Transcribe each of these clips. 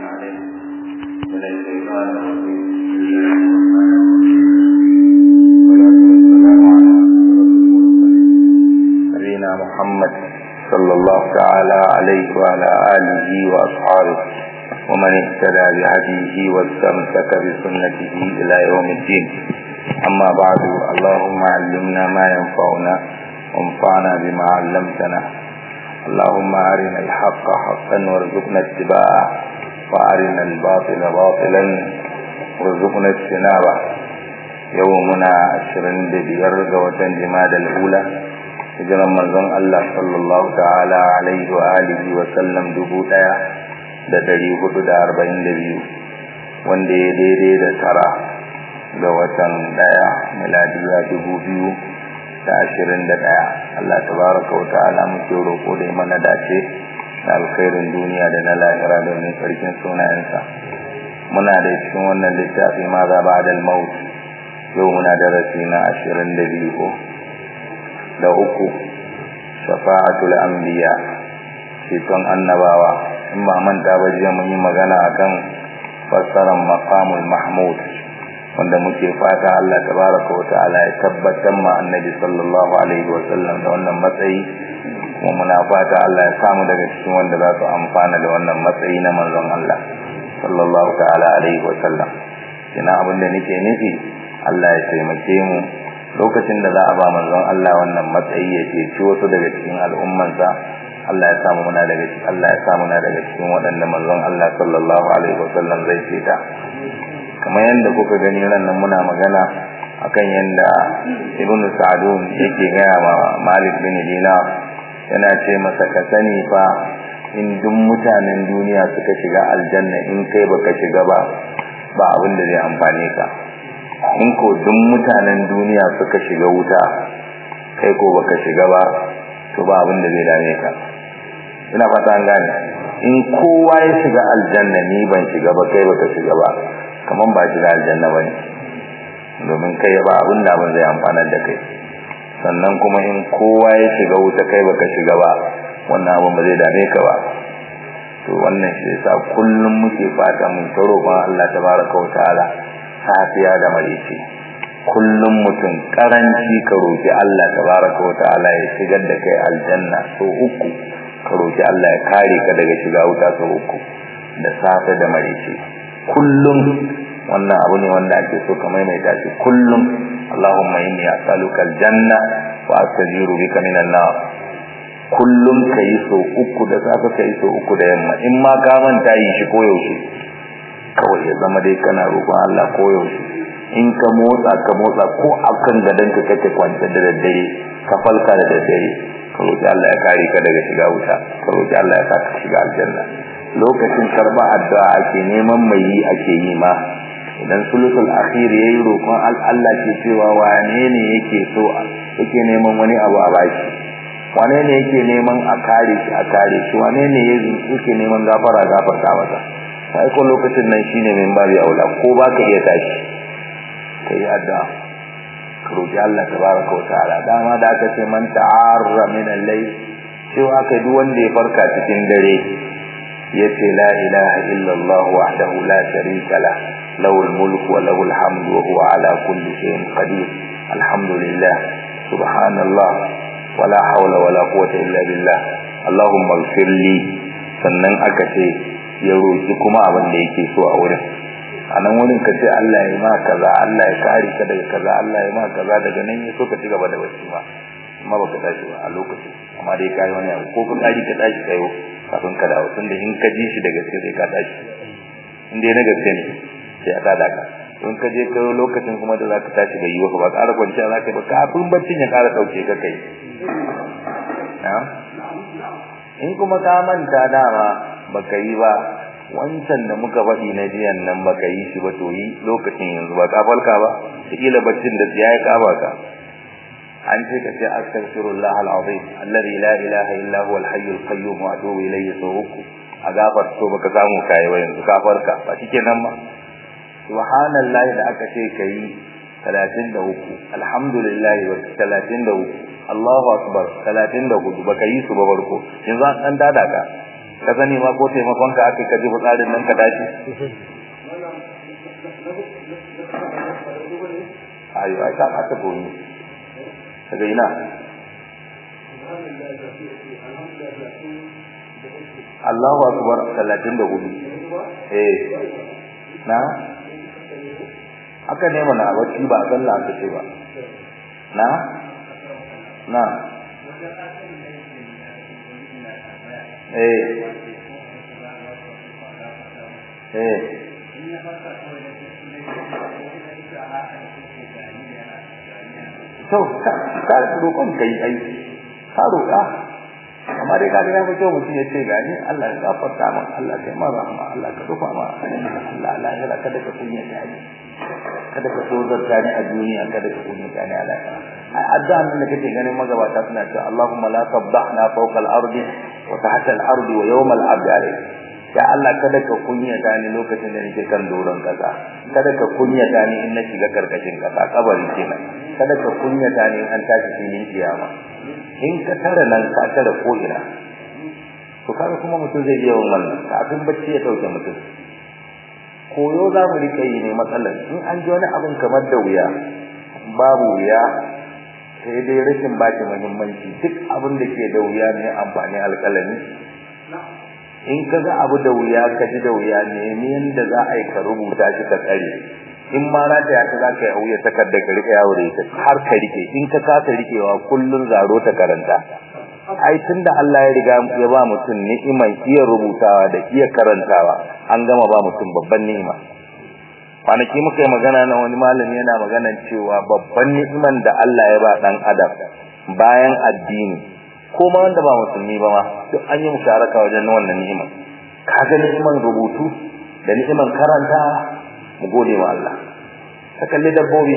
عليه من الشيطان الرجيم والصلاة والسلام على أشرف المرسلين نبينا محمد صلى الله تعالى عليه وعلى آله وأصحابه ومن اهتدى بهديه واستمسك بسنته إلى يوم الدين أما بعد اللهم علمنا ما ينفعنا وانفعنا بما علمتنا اللهم أرنا الحق حقا وارزقنا اتباعه وأرنا الباطل باطلا وارزقنا اجتنابه يومنا عشرين ببير وتن جماد الأولى hijiran manzon Allah sallallahu ta'ala alaihi wa alihi wa sallam dubu daya da dari hudu da arba'in da biyu wanda ya daidai da tara ga watan daya miladiya dubu biyu da ashirin da daya Allah tabaraka wa ta'ala muke roƙo da mana dace da alkhairin duniya da na lahira domin sarkin sunayensa muna da cikin wannan littafi ma za ba da maut yau muna darasi na ashirin da biyu da uku shafa'atul anbiya ceton annabawa in ba manta ba jiya mun yi magana akan fassarar maqamul mahmud wanda muke fata Allah tabaraka wa ta'ala ya tabbatar ma annabi sallallahu alaihi wa sallam da wannan matsayi kuma muna fata Allah ya samu daga cikin wanda za su amfana da wannan matsayi na manzon Allah sallallahu ta'ala alaihi wa sallam kina abin da nake nufi Allah ya taimake mu lokacin da za a ba manzon Allah wannan matsayi ya ceci wasu daga cikin al'ummansa Allah ya samu muna daga cikin Allah ya samu muna daga cikin waɗanda manzon Allah sallallahu alaihi wasallam zai ceta kamar yadda kuka gani ran nan muna magana akan yadda Ibn Sa'dun yake gaya ma Malik bin Dinar yana ce masa ka sani fa in duk mutanen duniya suka shiga aljanna in kai baka shiga ba ba abin da zai amfane ka in ko duk mutanen duniya suka shiga wuta kai ko baka shiga ba to ba abin da zai dame ka ina fata an gane in kowa ya shiga aljanna ni ban shiga ba kai baka shiga ba kaman ba shiga aljanna bane domin kai ba abin da abin zai amfana da kai sannan kuma in kowa ya shiga wuta kai baka shiga ba wannan abin ba zai dame ka ba to wannan shi yasa kullum muke fata mun taro ba Allah tabaraka wa ta'ala safiya da marici kullum mutum karanci ka roki Allah tabaraka wa ta'ala ya shigar da kai aljanna so uku ka roki Allah ya kare ka daga shiga wuta so uku da safe da marici kullum wannan abu ne wanda ake so ka maimaita shi kullum Allahumma inni as'aluka aljanna wa astajiru bika minan nar kullum kai so uku da safe kai so uku da yamma in ma ka manta yi shi koyaushe kawai ya zama dai kana roƙon Allah koyaushe in ka motsa ka motsa ko akan gadon ka kake kwance da daddare ka falka da daddare ka roƙi Allah ya kare ka daga shiga wuta ka roƙi Allah ya saka shiga aljanna lokacin karba addu'a ake neman mai yi ake yi ma idan sulusul akhir yayi roƙon Allah ke cewa wane ne yake so yake neman wani abu a baki wane ne yake neman a kare shi a kare shi wane ne yake neman gafara gafarta masa sai ko lokacin nan shine min babu aula ko ba ka iya tashi kai addu'a ka roki Allah tabaraka wa ta'ala dama da aka ce man ta'arra min al-layl cewa kai duk wanda ya farka cikin dare yace la ilaha illa Allah wahdahu la sharika la lahu al-mulk wa lahu al-hamd wa huwa ala kulli shay'in qadir alhamdulillah subhanallah wala hawla wala quwwata illa billah allahumma ighfir li sannan aka ce ya roki kuma abin da yake so a wurin a nan wurin ka ce Allah ya ma kaza Allah ya kare ka daga kaza Allah ya ma kaza daga nan ya so ka ci gaba da bacci ma amma baka tashi ba a lokacin amma dai kai wani abu ko ka kari ka tashi kayo kafin ka dawo tunda in ka ji shi da gaske sai ka tashi in dai na gaske ne sai a tada ka in ka je kayo lokacin kuma da zaka tashi bai yi ba ƙara kwanciya zaka ba kafin baccin ya ƙara dauke ka kai in kuma ka manta dama baka yi ba wancan da muka faɗi na jiyan nan baka yi shi ba to yi lokacin yanzu ba ka falka ba kila baccin da ya yi kaba ka an ce ka ce astaghfirullah al-azim alladhi la ilaha illa huwa al-hayy al-qayyum wa atubu ilayhi sawuku a gafar to baka samu kai ba yanzu ka farka ba shike nan ba subhanallahi da aka ce kai 33 alhamdulillahi wa 33 Allahu akbar 34 baka yi su ba barko yanzu an dan dada ka ka sani ma ko taimakon ka aka kaji fitsarin nan ka dace ayo ai ka aka koyi daga ina Allahu akbar 34 eh na aka ne mana wacce ba sallah aka ce ba na na eh eh to ka roƙon kai ai ka roƙa amma dai kaga ya fito mutum ya ce gani Allah ya gafarta min Allah kai ma rahama Allah ka rufa ma Allah Allah ya kada ka kunya ta ni kada ka tozar ta ni a duniya kada ka kunya ta ni a lahira ai addu'a nan da kake ganin magabata suna cewa Allahumma la tabdahna fawqa al-ardi wa tahta al-ardi wa yawm al-'abd alayh ya Allah kada ka kunya ta ni lokacin da nake kan doron kasa kada ka kunya ta ni in na shiga karkashin kasa kabari kenan kada ka kunya ta ni in an tashi filin kiyama in ka tara nan ka tara ko ina to kaga kuma mutum zai iya wannan kafin bacci ya dauke mutum koyo za mu rika yi ne matsalar in an ji wani abin kamar da wuya babu wuya sai dai rashin baki muhimmanci duk abin da ke da wuya ne amfani alƙalami in ka ga abu da wuya ka ji da wuya nemi yadda za a yi ka rubuta shi ka tsare in ma na ta yaka za ka yi auya takardar ka rika yawo da ita har ka rike in ka kasa rikewa kullun zaro ta karanta ai tunda Allah ya riga ya ba mutum ni'iman iya rubutawa da iya karantawa an gama ba mutum babban ni'ima kwanaki muka yi magana na wani malami yana maganan cewa babban ni'iman da Allah ya ba dan adam bayan addini ko ma wanda ba musulmi ba ma duk an yi musharaka wajen wannan ni'iman kaga ni'iman rubutu da ni'iman karantawa mu gode wa Allah ka kalli dabbobi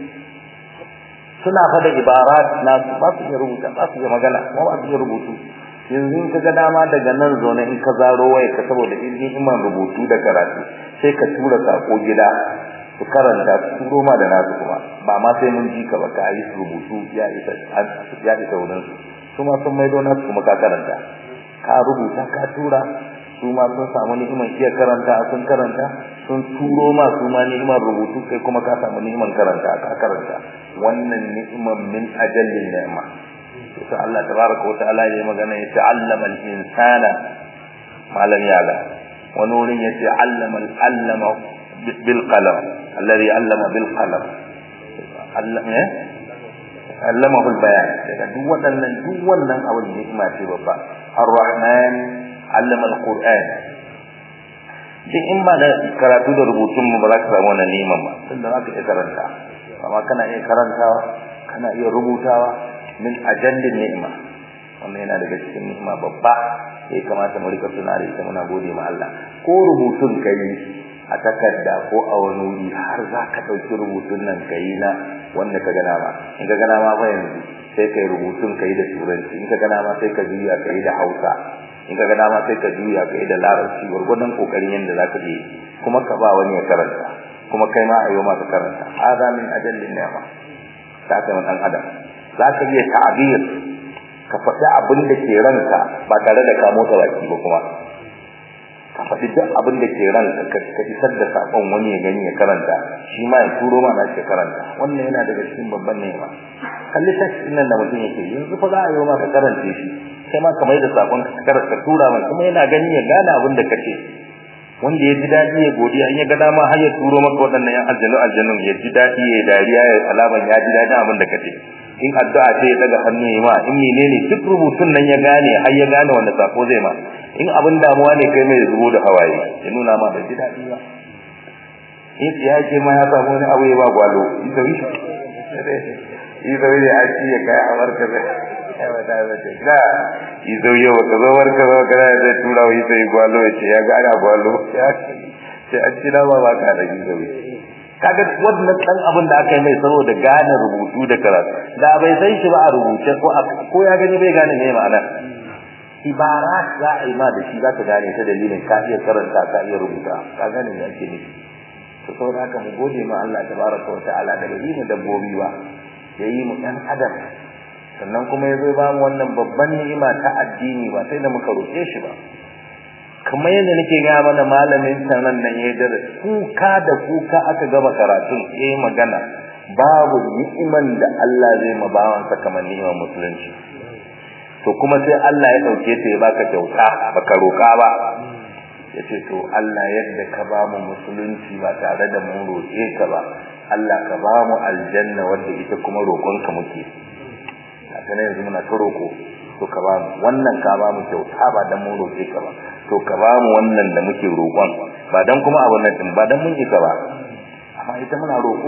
suna fada ibarat na su ba su iya rubuta ba su iya magana kuma ba su iya rubutu yanzu in ka ga dama daga nan zaune in ka zaro waya ka saboda ilmin iman rubutu da karatu sai ka tura sako gida su karanta su turo ma da nasu kuma ba ma sai mun ji ka ba ka yi rubutu ya isa ya isa wurin su su ma sun maido nasu kuma ka karanta ka rubuta ka tura su ma sun samu ni'imar iya karanta sun karanta sun turo ma su ma ni'imar rubutu kai kuma ka samu ni'imar karanta ka karanta wannan ni'imar min ajallin ni'ima to sai Allah tabaraka wa ta'ala ya magana ya ta'allama al-insana malam yala wani wurin ya ce allama allama bil qalam alladhi allama bil qalam allama allamahu al-bayan daga duk waɗannan duk wannan abin ni'ima ce babba ar-rahman allama al-qur'an duk in ba da karatu da rubutun mu ba za ka samu wannan ni'imar ba tunda za ka iya karanta amma kana iya karantawa kana iya rubutawa min ajallin ni'ima wannan yana daga cikin ni'ima babba sai kamata mu rika tuna da ita muna gode ma Allah ko rubutun kai a takarda ko a wani wuri har za ka ɗauki rubutun nan ka yi na wanda ka gana ma in ka gana ma fa yanzu sai ka yi rubutun ka yi da turanci in ka gana ma sai ka juya ka yi da hausa in ka gana ma sai ka juya ka yi da larabci gwargwadon kokarin yadda za ka je kuma ka ba wani ya karanta kuma kai ma a yi ma ka karanta hada min ajallin ni'ma ta kai dan adam za ka iya ta'abir ka faɗi abin da ke ranka ba tare da ka motsa baki ba kuma ka faɗi duk abin da ke ranka ka isar da sakon wani ya gani ya karanta shi ma ya turo ma na shi karanta wannan yana daga cikin babban nema kalli text nan da mutum yake yanzu fa za a yi ma ka karance shi kai ma ka mai da sakon ka tura mai kuma yana gani ya gane abin da kace wanda ya ji daɗi ya godiya in ya ga dama har ya turo maka waɗannan yan aljanu aljanun ya ji daɗi ya dariya ya alaman ya ji daɗin abin da kace in addu'a ce ya daga hannu ya ma in menene duk rubutun nan ya gane har ya gane wanda sako zai ma in abin damuwa ne kai mai zubo da hawaye ya nuna ma bai ji daɗi ba in ya ce ma ya samu wani abu ya ba gwalo ita wi ita wi a ci ya kai amar ka zai ya wata ya ce ga ita wi yau ka zo warka zo ka zai tura wa ita yi gwalo ya ce ya gane gwalo ya ce an ci dama ba ka da ita wi kaga wannan dan abin da aka yi mai saboda gane rubutu da karatu da bai san shi ba a rubuce ko ko ya gani bai gane me ma'ana ibarat za a yi ma da shi za ka gane ta dalilin ka iya karanta ka iya rubuta ka gane me ake nufi to saboda haka mu gode ma Allah tabaraka wa ta'ala da bai yi mu dabbobi ba ya yi mu ɗan adam sannan kuma ya zo ba mu wannan babban ni'ima ta addini ba sai da muka roƙe shi ba kamar yadda nake ga mana malamin sanan nan ya da kuka da kuka aka gama karatun yayi magana babu ni'iman da Allah zai ma bawansa kamar ni'imar musulunci to kuma sai Allah ya dauke ta ya baka kyauta baka roka ba yace to Allah yadda ka ba mu musulunci ba tare da mun roke ka ba Allah ka ba mu aljanna wanda ita kuma roƙonka muke haka ne yanzu muna ta roƙo to ka ba mu wannan ka ba mu kyauta ba dan mun roke ka ba to ka ba mu wannan da muke roƙon ba dan kuma abun nan din ba dan mun yi ka ba amma ita muna roƙo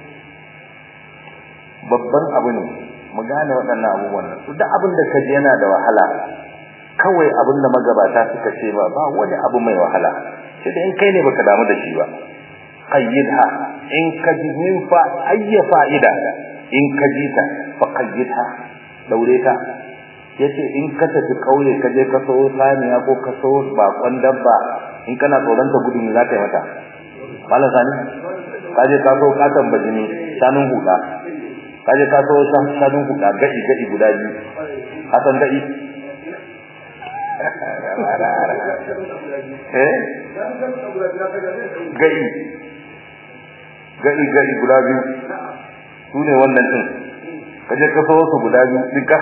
babban abu ne mu gane waɗannan abubuwan nan duk abin da ka ji yana da wahala kawai abin da magabata suka ce ba ba wani abu mai wahala sai da in kai ne baka damu da shi ba qayyidha in ka ji min fa ayya fa'ida in ka ji ta fa qayyidha daure ta yace in ka tafi kauye ka je ka so saniya ko ka so bakon dabba in kana tsoron ta gudu ne za ka yi mata malam sani ka je ka so katon bajini sanun huda ka je ka so sanun huda gadi gadi guda biyu hasan gadi eh gadi gadi gadi guda biyu su ne wannan din ka je ka so su guda biyu duka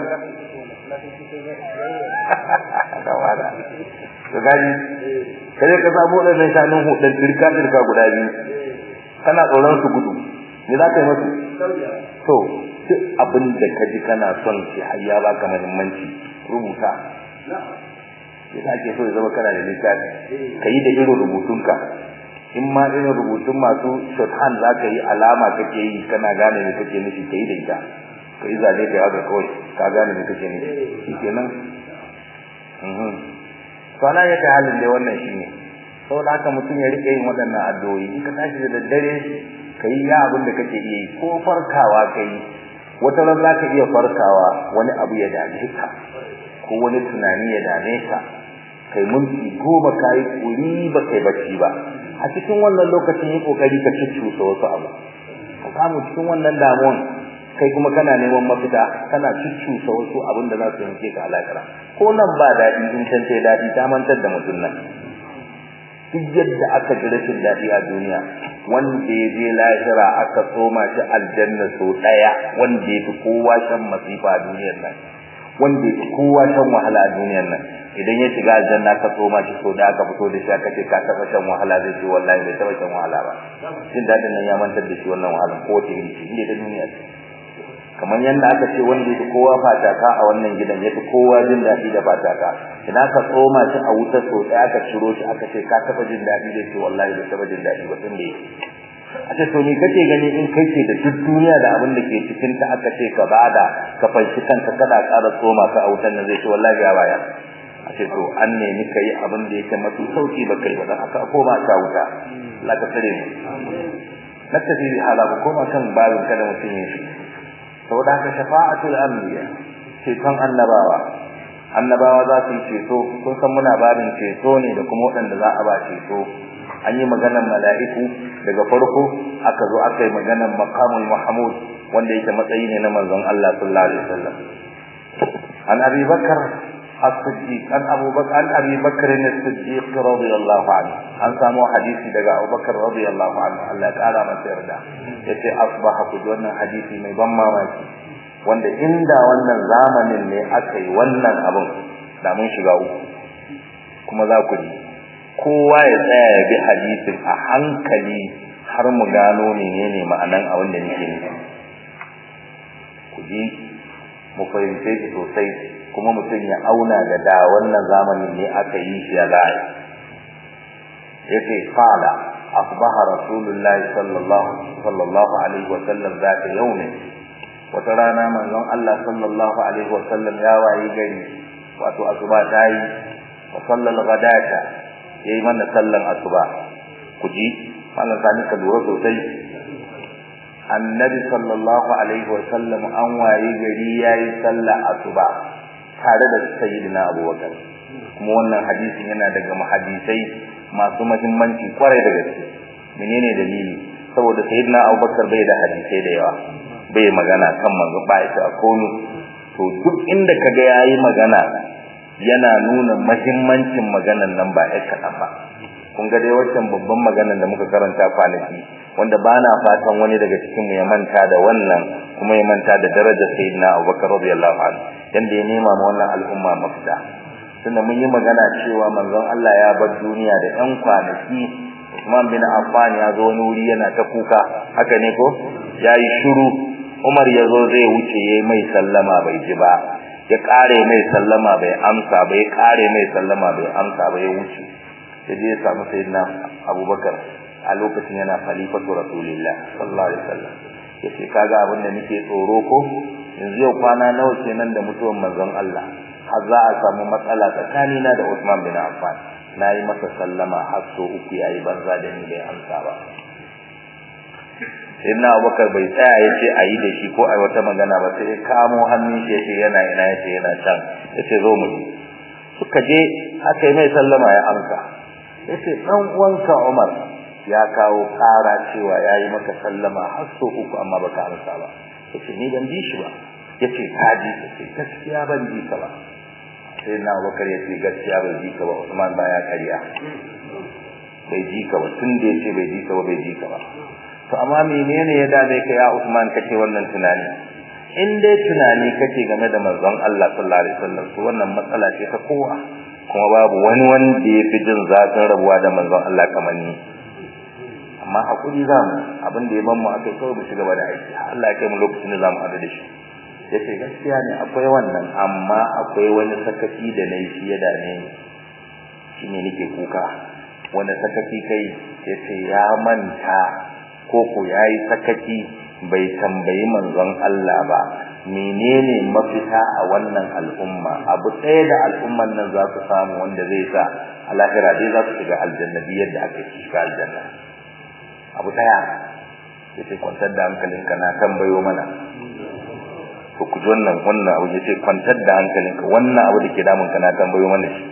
kawada to gaji kaje ka samu wadannan shanun hudun dirka dirka guda biyu kana tsoron su gudu me za ka yi musu to duk abin da ka ji kana son shi har ya baka muhimmanci rubuta yasa ake so ya zama kana da littafi ka yi da irin rubutunka in ma irin rubutun masu shorthand za ka yi alama kake yi kana gane me kake nufi ka yi da ita ka yi zane da yawa kawai ka gane me kake nufi shi kenan to ana yake halin dai wannan shine saboda haka mutum ya rike yin waɗannan addu'o'i in ka tashi da daddare kai ya abin da kake iya yi ko farkawa kai wata ran za ka iya farkawa wani abu ya dame ka ko wani tunani ya dame ka kai minti goma ka yi kuri ba kai bacci ba a cikin wannan lokacin yi kokari ka cuccusa wasu abu ka samu cikin wannan damuwan kai kuma kana neman mafita kana cuccusa wasu abin da za su yanke ka alakara ko nan ba daɗi in can sai daɗi ta mantar da mutum nan duk yadda aka ji rashin daɗi a duniya wanda ya je lahira aka tsoma shi aljanna sau ɗaya wanda ya fi kowa shan masifa a duniyar nan wanda ya fi kowa shan wahala a duniyar nan idan ya shiga aljanna ka tsoma shi sau da aka fito da shi aka ce ka taɓa shan wahala zai ce wallahi bai taɓa shan wahala ba jin daɗin nan ya mantar da shi wannan wahala ko wace iri ce inda ta duniya ce kamar yadda aka ce wanda yake kowa fataka a wannan gidan yafi kowa jin daɗi da fataka idan ka tsoma shi a wuta so ɗaya aka ciro shi aka ce ka taɓa jin daɗi da ce wallahi bai taɓa jin daɗi ba tun da yake a ce to me kake gani in kai ce da duk duniya da abin da ke cikin ta aka ce ka bada ka fanshi kanka kada ƙara tsoma ka a wutan nan zai ce wallahi ya baya a ce to an nemi ka yi abin da yake mafi sauki ba kai ba dan aka koma ka wuta Allah ka tsare mu na tafi hala ba koma kan babin kada mutum ya shi saboda haka shafa'atul anbiya ceton annabawa annabawa za su yi ceto kun san muna babin ceto ne da kuma waɗanda za a ba ceto an yi maganar mala'iku daga farko aka zo aka yi maganar maqamul mahmud wanda yake matsayi ne na manzon Allah sallallahu alaihi wasallam an abi bakar as-siddiq an abu bakar an abi bakar as-siddiq radiyallahu anhu an samu hadisi daga abu bakar radiyallahu anhu Allah ya kara masa yarda yace asbaha ku wannan hadisi mai ban mamaki wanda inda wannan zamanin ne aka yi wannan abun da mun shiga uku kuma za ku ji kowa ya tsaya ya bi hadisin a hankali har mu gano menene ma'anan a wanda nake nufi ku ji mu fahimce shi sosai kuma mutum ya auna da da wannan zamanin ne aka yi shi ya za'a yace qala asbaha rasulullahi sallallahu sallallahu alaihi wa sallam zata yawmi wata rana manzon Allah sallallahu alaihi wa sallam ya wayi gari wato asuba tayi wa sallal ghadata yayi mana sallan asuba kuji mallan sani ka lura sosai annabi sallallahu alaihi wa sallam an wayi gari yayi sallah asuba tare da sayyidina abubakar kuma wannan hadisin yana daga muhaddisai masu muhimmanci kwarai da gaske menene dalili saboda sayyidina abubakar bai da hadisai da yawa bai magana kan manzo ba ya ta kono to duk inda kaga yayi magana yana nuna mahimmancin maganan nan ba ya kaɗan ba kun ga dai wancan babban maganan da muka karanta kwanaki wanda ba na fatan wani daga cikin mu ya manta da wannan kuma ya manta da darajar sayyidina Abubakar radiyallahu anhu yanda ya nema ma wannan al'umma mafita tunda mun yi magana cewa manzon Allah ya bar duniya da ƴan kwanaki Usman bin Affan ya zo wani wuri yana ta kuka haka ne ko yayi shiru Umar ya zo zai wuce yayi mai sallama bai ji ba ya kare mai sallama bai amsa ba ya kare mai sallama bai amsa ba ya wuce sai je ya samu sayyidina Abubakar a lokacin yana khalifatu Rasulullah sallallahu alaihi wasallam yace kaga abin da nake tsoro ko yanzu yau kwana nawa kenan da mutuwar manzon Allah har za a samu matsala tsakanina da Usman bin Affan nayi masa sallama har so uku yayi banza da ni bai amsa ba Sayyidina Abubakar bai tsaya yace ayi da shi ko ai wata magana ba sai ya kamo hannun shi yace yana ina yace yana can yace zo mu suka je aka yi mai sallama ya amsa yace dan uwanka Umar ya kawo kara cewa yayi maka sallama har so uku amma baka amsa ba yace ni ban ji shi ba yace ka ji yace gaskiya ban ji ka ba sai na Abubakar yace gaskiya ban ji ka ba Usman baya kariya bai ji ka ba tun da yace bai ji ka ba bai ji ka ba to amma menene ya dame ka ya Usman kake wannan tunani in dai tunani kake game da manzon Allah sallallahu alaihi wasallam to wannan matsala ce ta kowa kuma babu wani wanda ya fi jin zafin rabuwa da manzon Allah kamar ni amma hakuri zamu abin da ya ban mu akai kawai mu shiga da aiki Allah ya kai mu lokacin da zamu hadu da shi yace gaskiya ne akwai wannan amma akwai wani sakaci da nayi shi ya dame ni shine nake kuka wanda sakaci kai yace ya manta ko ko yayi sakaci bai tambayi manzon Allah ba menene mafita a wannan al'umma abu ɗaya da al'umman nan za su samu wanda zai sa a lahira dai za su shiga aljanna yadda aka shiga aljanna abu daya yace kwantar da hankalinka na tambayo mana to ku wannan wannan abu yace kwantar da hankalinka wannan abu dake damun ka na tambayo mana shi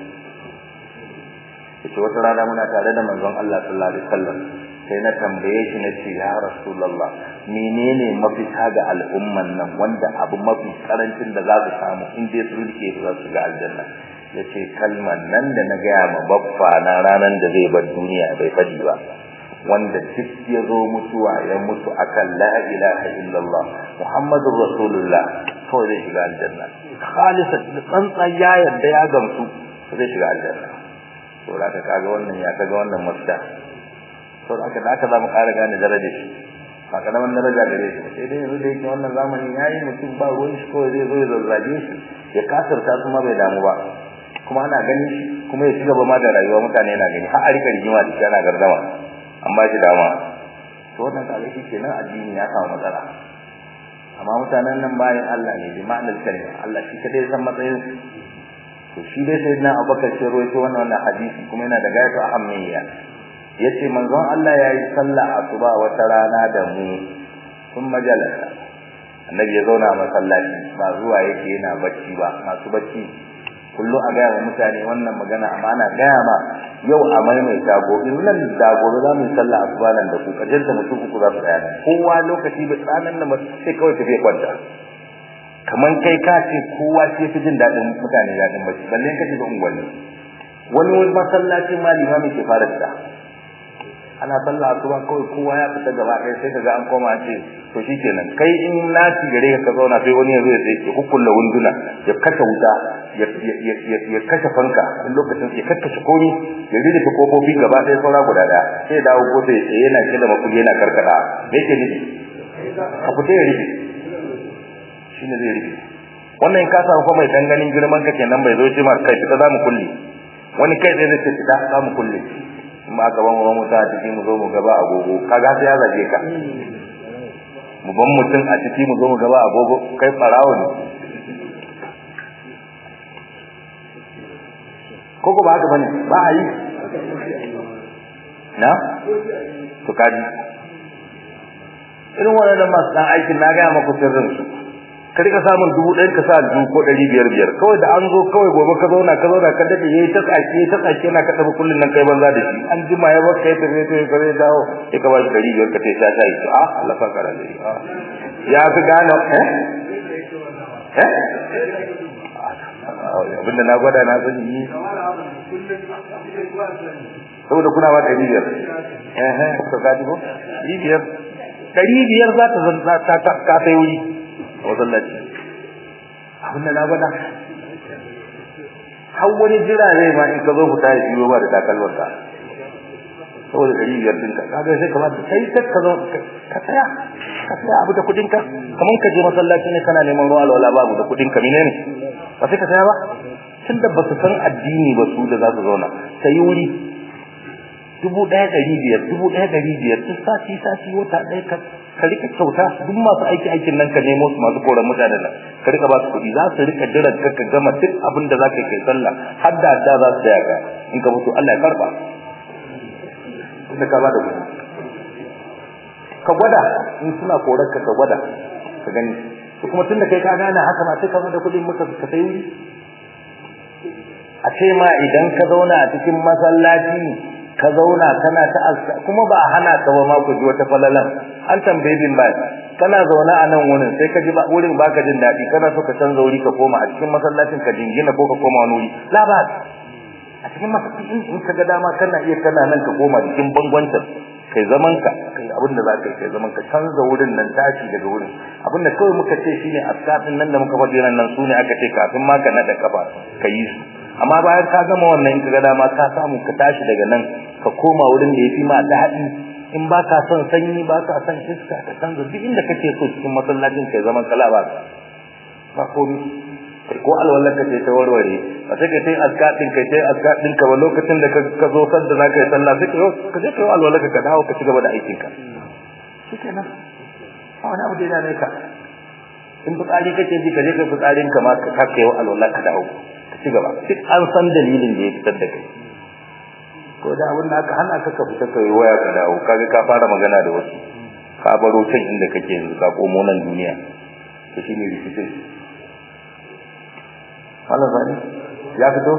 yace wata rana muna tare da manzon Allah sallallahu alaihi wasallam sai na tambaye shi na ce ya rasulullah menene mafita ga al'umman nan wanda abu mafi karancin da za su samu in dai su rike su za su ga aljanna yace kalman nan da na gaya ma baffa na ranan da zai bar duniya bai fadi ba wanda duk ya zo mutuwa ya mutu akan la ilaha illallah muhammadur rasulullah to zai shiga aljanna khalisa tsantsan ya yarda ya gamsu zai shiga aljanna to da ka kaga wannan ya kaga wannan mafita to da aka da aka zamu ƙara gane darajar shi ba karaman daraja gare shi sai dai yanzu da yake wannan zamani yayi mutum ba ruwan shi kawai zai zo ya zazzage shi ya kasarta su ma bai damu ba kuma ana gani shi kuma ya ci gaba ma da rayuwa mutane na gani har a rika rigima da shi ana gardama an ba shi dama to wannan kaga shi kenan addini ya samu matsala amma mutanen nan bayan Allah ne bi ma'anar kalma Allah shi kadai san matsayin to shi dai sai na Abubakar shi rawaito wannan wannan hadisi kuma yana da gayatu ahammiya yace manzon Allah yayi sallah asuba wata rana da mu sun majalasa annabi ya zauna a masallaci ba zuwa yake yana bacci ba masu bacci kullum a gaya wa mutane wannan magana amana gaya ma yau a maimaita gobe nan da gobe za mu yi sallah asuba nan da ku kajen da mutum uku za su tsaya kowa lokaci bai tsanan da sai kawai tafi kwanta kaman kai ka ce kowa sai fi jin daɗin mutane daɗin bacci balle ka shiga unguwanni wani wani masallacin ma limami ke fara fita ana sallah asuba kawai kowa ya fita gaba ɗaya sai kaga an koma ce to shikenan kai in lati gare ka zauna sai wani ya zo ya ya kukkulla wunduna ya kashe wuta ya kashe fanka in lokacin ya kakkashe komi ya rike ta kofofi gaba ɗaya saura guda ɗaya sai ya dawo gobe ya yana kida makuli yana karkada me yake nufi ka fita ya rike shine zai rike wannan in ka samu kuma mai danganin girman ka kenan bai zo ce ma kai fita za mu kulle wani kai zai zai fita za mu kulle ma gaban mu mu ta ciki mu zo mu gaba agogo kaga sai ya zage ka mu ban mutum a ciki mu zo mu gaba agogo kai farawo ne koko ba haka bane ba a yi na to kaji irin wannan masu dan aikin na ga maka sirrin su ka rika samun dubu ɗaya ka sa dubu ko ɗari biyar biyar kawai da an zo kawai gobe ka zauna ka zauna ka daɗe yayi ta tsaki yayi ta tsaki yana ka tafi kullun nan kai banza da shi an jima ya baka ya tafi sai ka zai dawo sai ka ba shi ɗari biyar ka ce sha sha yi a Allah fa kara da ya fi gane eh eh abinda na gwada na sani yi saboda kuna ba ɗari biyar eh eh to ka ji ko ɗari biyar ɗari biyar za ta zanta ta ta ka sai wuri a masallaci abinda na gwada har wani jira zai ma in ka zo fita ya biyo ba da takalmarsa saboda ɗari biyar ɗinka kaga sai kamar sai sai ka zo ka tsaya ka tsaya abu da kuɗinka kamar ka je masallaci ne kana neman ruwa alwala babu da kuɗinka menene ba sai ka tsaya ba tunda ba su san addini ba su da za su zauna sai wuri dubu ɗaya ɗari biyar dubu ɗaya ɗari biyar duk sati sati wata ɗaya ka ka rika kyauta duk masu aiki aikin nan ka nemo su masu koran mutanen nan ka rika ba su kuɗi za su rika jiran ka ka gama duk abin da za ka kai sallah har da da za su taya ka in ka mutu Allah ya karba da ka ba da kuɗi ka gwada in suna korar ka ka gwada ka gani to kuma tunda kai ka gane haka ma sai ka da kuɗin muka ka sai wuri a ce ma idan ka zauna a cikin masallaci ka zauna kana ta aska kuma ba hana ka ba ma ku ji wata falalan an tambaye bin ba kana zauna a nan wurin sai ka ji ba wurin baka jin daɗi kana so ka canza wuri ka koma a cikin masallacin ka jingina ko ka koma wani wuri la ba a cikin masallacin in ka ga dama kana iya kana nan ka koma cikin bangwancin kai zaman ka kai abin da zaka yi kai zaman ka canza wurin nan tashi daga wurin abin da kawai muka ce shine askafin nan da muka faɗi nan su ne aka ce kafin ma ka nada kafa ka yi su amma bayan ka gama wannan in ka ga dama ka samu ka tashi daga nan ka koma wurin da yafi ma daɗi in ba ka son sanyi ba ka son iska ka canza duk inda kake so cikin masallacin kai zaman kala ba ba komai ko alwallar ka ce ta warware ba sai ka sai askadin kai sai askadin ka ba lokacin da ka zo sanda za ka yi sallah sai ka je ka yi alwallar ka dawo ka ci gaba da aikin ka shikenan ba wani abu da yana ne ka in fitsari kake ji ka je ka fitsarin ka ma ka kai wa alwallar ka dawo ka ci gaba duk an san dalilin da ya fitar da kai ko da abin da aka hana ka ka fita ka yi waya ka dawo kaga ka fara magana da wasu ka baro can inda kake yanzu ka komo nan duniya to shine rikicin wannan zane ya fito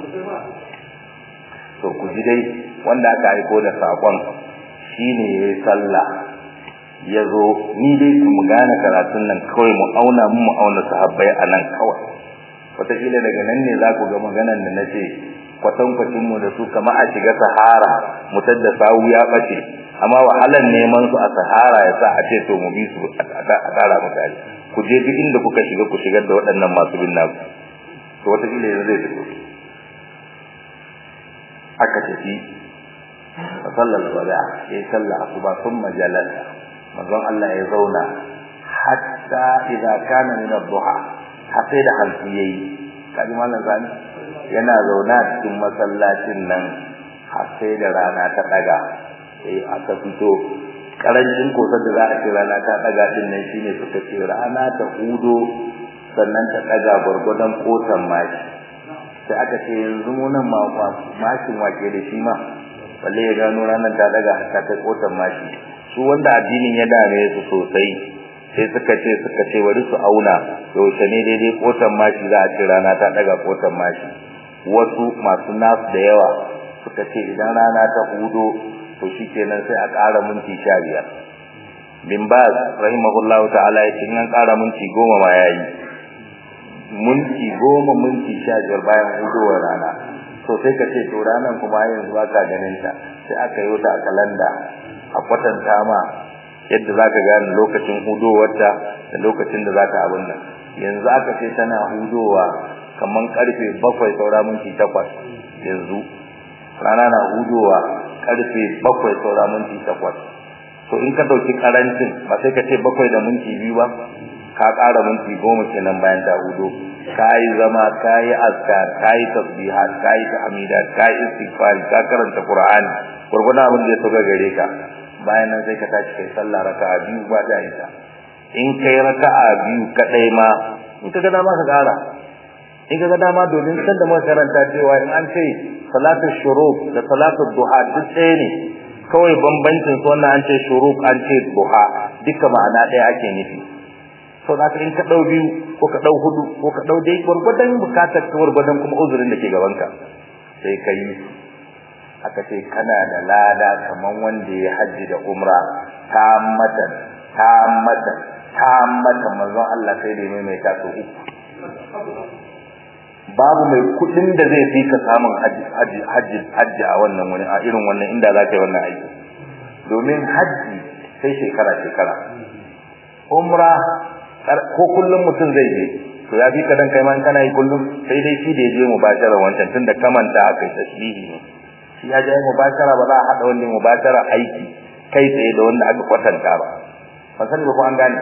to ku ji dai wanda aka aiko da sakon shine yayi sallah ya zo ni dai ku mu gane karatun nan kawai mu auna mu mu auna sahabbai a nan kawai wataƙila daga nan ne za ku ga maganan da na ce kwatankwacin mu da su kama a shiga sahara mutar da sawu ya ɓace amma wahalar neman su a sahara ya sa a ce to mu bi su a ƙara misali ku je duk inda kuka shiga ku shigar da waɗannan masu bin naku to wata kila yanzu zai fito aka tafi fa sallal wada ya salla asuba thumma jalasa manzon Allah ya zauna hatta idza kana min ad-duha hatta da hanci yayi kaji mallan zani yana zauna cikin masallacin nan har sai da rana ta daga sai aka fito karancin kosar da za a ce rana ta daga din nan shine suka ce rana ta hudo sannan ta daga gurgudan kotan mashi sai aka ce yanzu mu nan ma mashin wake da shi ma balle ya gano ranar ta daga ta kai kotan mashi su wanda addinin ya dame su sosai sai suka ce suka ce bari su auna yaushe ne daidai kotan mashi za a ce rana ta daga kotan mashi wasu masu nasu da yawa suka ce idan rana ta hudo to shikenan sai a ƙara minti sha biyar bin baz rahimahullahu ta'ala ya ce in an ƙara minti goma ma yayi minti goma minti sha biyar bayan hudowar rana to sai ka ce to ranar kuma yanzu ba ka ganin ta sai aka yi wata a kalanda a kwatanta ma yadda za ka gane lokacin hudowarta da lokacin da za ka abin nan yanzu aka ce tana hudowa kamar karfe bakwai saura minti takwas yanzu rana na hudowa karfe bakwai saura minti takwas to in ka ɗauki karancin ba sai ka ce bakwai da minti biyu ba ka ƙara minti goma kenan bayan ta hudo ka yi zama ka yi askar ka yi tasbihat ka yi tahmidat ka yi istighfari ka karanta qur'ani gurgurdan abin da ya soga gare ka bayan nan sai ka tashi kai sallah raka'a biyu ba da ita in kai raka'a biyu kadai ma in ka ga dama ka ƙara in ka ga dama domin san da muka karanta cewa in an ce salatu shuruk da salatu duha duk ɗaya ne kawai bambancin su wannan an ce shuruk an ce duha duka ma'ana ɗaya ake nufi so da in ka dau biyu ko ka dau hudu ko ka dau dai gurgudan bukatar ka gurgudan kuma uzurin da ke gaban ka sai kai aka ce kana da lada kaman wanda ya haji da umra ta mata ta mata ta mata manzon Allah sai da mai mai ta so uku babu mai kudin da zai fi ka samun haji haji haji a wannan wani a irin wannan inda za ka yi wannan aiki domin haji sai shekara shekara umra ko kullum mutum zai je to ya fi ka dan kai ma kana yi kullum sai dai shi da ya je mubashara wancan tunda kamanta aka yi tasbihi ne shi ya je mubashara ba za a hada wannan mubashara aiki kai tsaye da wanda aka kwatanta ba ba sani ba ko an gane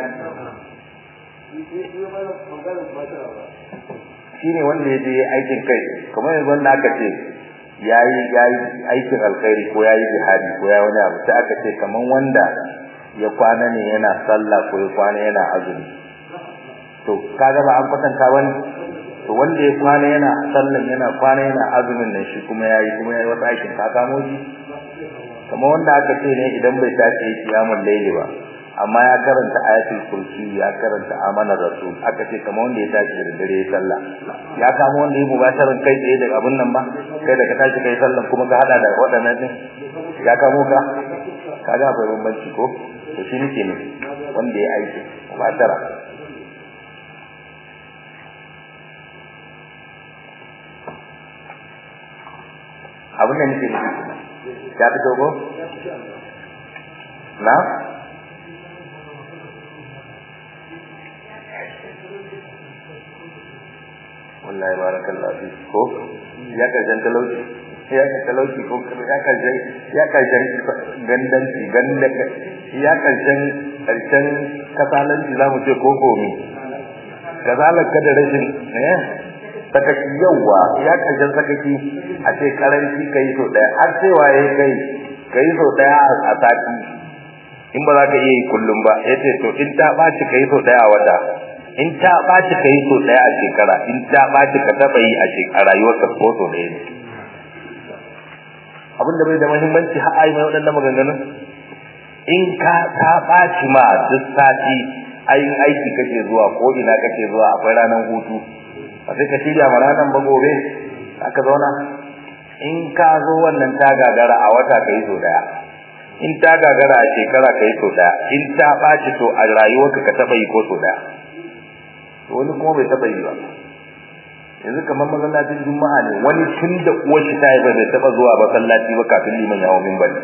shi ne wanda ya je aikin kai kamar yanzu wanda aka ce ya yi aikin alkhairi ko ya yi jihadi ko ya wani abu sai aka ce kamar wanda ya kwana ne yana sallah ko ya kwana yana azumi to kaga ba an kwatanta wani to wanda ya kwana yana sallan yana kwana yana azumin nan shi kuma yayi kuma yayi wata aikin ka kamo shi kamar wanda aka ce ne idan bai tashi yi kiyamul laili ba amma ya karanta ayatul kursi ya karanta amanar rasul aka ce kamar wanda ya tashi da dare ya sallah ya kamo wanda ya mubasharan kai tsaye daga abun nan ba kai da ka tashi kai sallan kuma ka hada da waɗannan din ya kamo ka kaga akwai bambanci ko to shi nake ne wanda ya aiki mubashara abin da nake nufi ya fito ko na wallahi barakallahu fi ko ya karshen talauci ya ka talauci ko ya karshen ya karshen gandanci ganda ya karshen karshen kasalanci zamu ce ko komi kazalar ka da rashin eh sakaki yawa ya karshen sakaki a ce karanci kai so daya har sai waye kai kai so daya a sati in ba za ka iya yi kullum ba yace to in ta baci kai so daya a wata in ta baci kai so daya a shekara in ta baci ka taba yi a shekara rayuwarka ko so daya ne abin da bai da muhimmanci har ai mai wadannan maganganun in ka ta baci ma duk sati ayin aiki kake zuwa ko ina kake zuwa akwai ranar hutu ba sai ka shirya ma ranar ba gobe aka zauna in ka zo wannan ta gagara a wata kai so daya in ta gagara a shekara kai so daya in ta baci to a rayuwarka ka taba yi ko so daya wani kuma bai taba yi ba yanzu kamar masallacin juma'a ne wani tun da uwar shi ta haifa bai taba zuwa masallaci ba kafin liman ya hawo minbari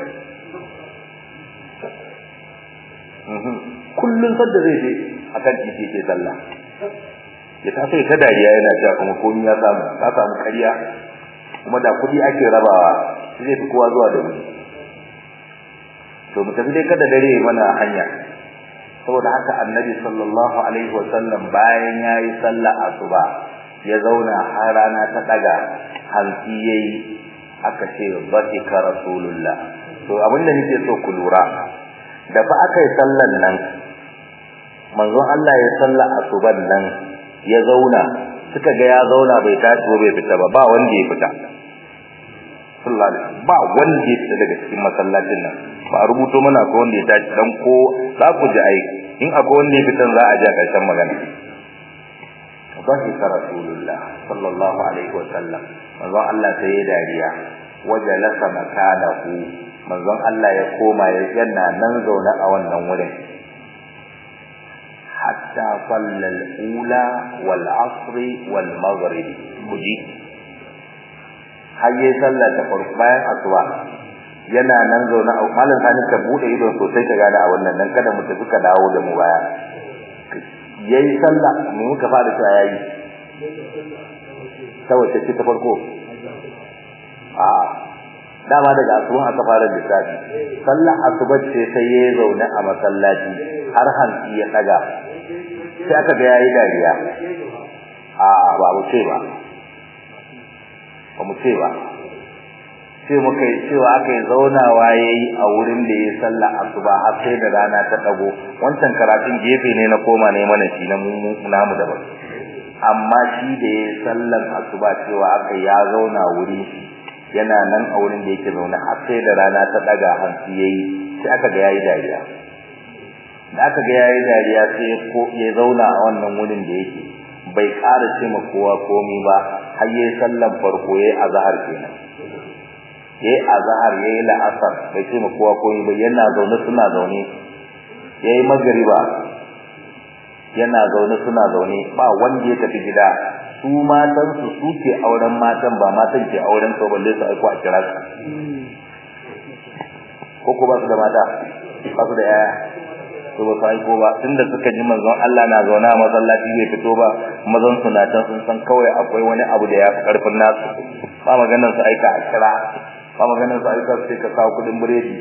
kullun sadda zai je akan titi ke sallah ya taso ta dariya yana cewa kuma komai ya samu ka samu kariya kuma da kudi ake rabawa zai fi kowa zuwa da wuri to mu tafi dai kada dare mana hanya saboda haka annabi sallallahu alaihi wasallam bayan yayi sallah asuba ya zauna har rana ta daga hanci yayi aka ce batika rasulullah to abinda nake so ku lura da fa aka yi sallan nan manzon Allah ya salla asuban nan ya zauna suka ga ya zauna bai tashi ba bai fita ba ba wanda ya fita sallallahu alaihi ba wanda ya fita daga cikin masallacin nan ba a rubuto mana ko wanda ya tashi dan ko za ku ji ai in akwai wanda ya fitan za a ji a ƙarshen magana ضحك رسول الله صلى الله عليه وسلم manzon Allah sai ya dariya wajalasa makanahu manzon Allah ya koma ya yana nan zaune a wannan wurin hatta sallal ula wal asr wal maghrib kuji hayye sallar ta farko bayan asuba yana nan zaune a malam sani ka bude ido sosai ka gane a wannan dan kada mu tafi ka dawo da mu baya yayi sallah mu muka fara cewa yayi ta wace ce ta farko a dama daga asuban aka fara lissafi sallah asuba ce sai yayi zaune a masallaci har hanci ya daga sai aka ga yayi dariya a ba mu ce ba ba mu ce ba sai muka yi cewa aka yi zaunawa yayi a wurin da yayi sallah asuba har sai da rana ta dago wancan karatun gefe ne na koma ne mana shi na mu namu daban amma shi da yayi sallan asuba cewa aka ya zauna wuri yana nan a wurin da yake zaune har sai da rana ta daga hanci yayi sai aka ga yayi dariya da aka ga yayi dariya sai ko ya zauna a wannan wurin da yake bai ƙara ce ma kowa komai ba har yayi sallan farko yayi azhar kenan yayi azhar yayi la'asar bai ce ma kowa komai ba yana zaune suna zaune yayi magriba yana zaune suna zaune ba wanda ya tafi gida su matan su suke auren matan ba matan ke auren su balle su aiko a kira su ko ko ba su da mata ba su da yaya to ba su aiko ba tunda suka ji manzon Allah na zauna a masallaci bai fito ba mazan su na can sun san kawai akwai wani abu da ya fi karfin nasu ba maganar su aika a kira ba maganar su aika su ka kawo kudin biredi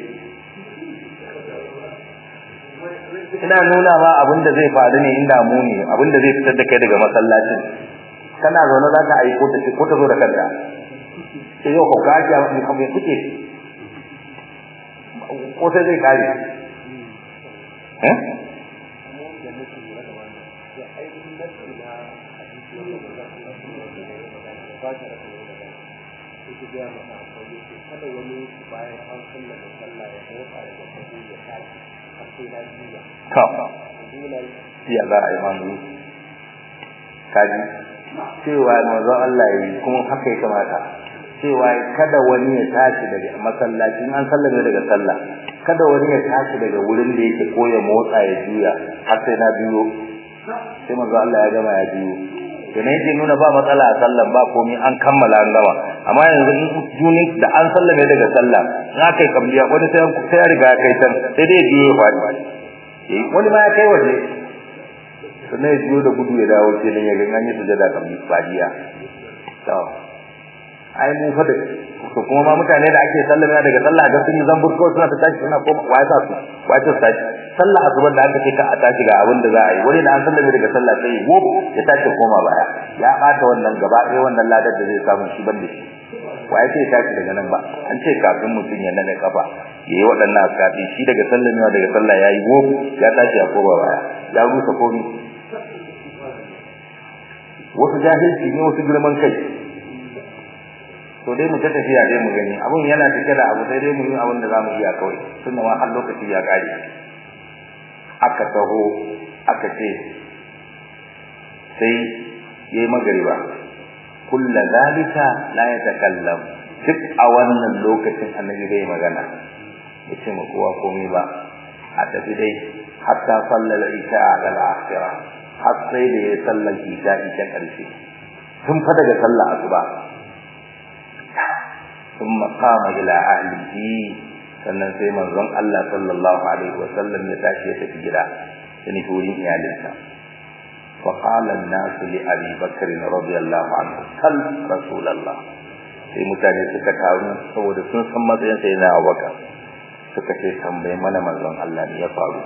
ina nuna ma abin da zai faru ne inda mu ne abin da zai fitar da kai daga masallacin kana zaune za ka aiko ta ce ko ta zo da kanta sai yau ka kaji a mai kamar kuke ko sai zai kare eh kada wani bayan an sallama sallah ya motsa daga sahu ya tashi har sai na juya to ya za a yi mamu kaji cewa manzo Allah yi kuma haka ya kamata cewa kada wani ya tashi daga masallaci an sallame daga sallah kada wani ya tashi daga wurin da yake ko ya motsa ya juya har sai na biyo sai manzo Allah ya gama ya biyo to ne yake nuna ba matsala a sallan ba komai an kammala an gama amma yanzu in juni da an sallame daga sallah in aka yi kabliya wani sai sai ya riga ya kai can sai dai biyo ya faɗi wani ma ya kai waje sannan ya biyo da gudu ya dawo kenan ya ga an yi sujada kabli fadiya to ai mu fa da to kuma ma mutane da ake sallama daga sallah ga sun yi zambur ko suna ta tashi suna koma wai sa su wai ta tashi sallah asuban da aka ce ka a tashi ga abin da za a yi wani da an sallame daga sallah sai ya gob ya tashi koma baya ya bata wannan gaba ɗaya wannan ladar da zai samu shi banda shi wai sai ya tashi daga nan ba an ce kafin mutum ya nade kafa yayi waɗannan askafi shi daga sallamewa daga sallah yayi gob ya tashi ya koma baya ya rusa komai wasu jahilci ne wasu girman kai to dai mu ta tafiya dai mu gani abun yana cike da abu sai dai mu yi abin da zamu iya kawai tunda ma har lokaci ya kare aka taho aka ce sai yayi magariba kullu zalika la yatakallam duk a wannan lokacin annabi bai magana yace ma kowa komai ba a tafi dai hatta sallal isha al-akhirah har sai da ya sallar isha ita karshe tun fa daga sallar asuba ثم قام الى اهله sannan sai manzon Allah sallallahu alaihi wasallam ya tashi ya tafi gida da ni wurin iyalinsa fa qala an-nas li abi bakr radiyallahu anhu sal rasulullah sai mutane suka taru saboda sun san matsayin sai na Abubakar suka ce tambaye mana manzon Allah ne ya faru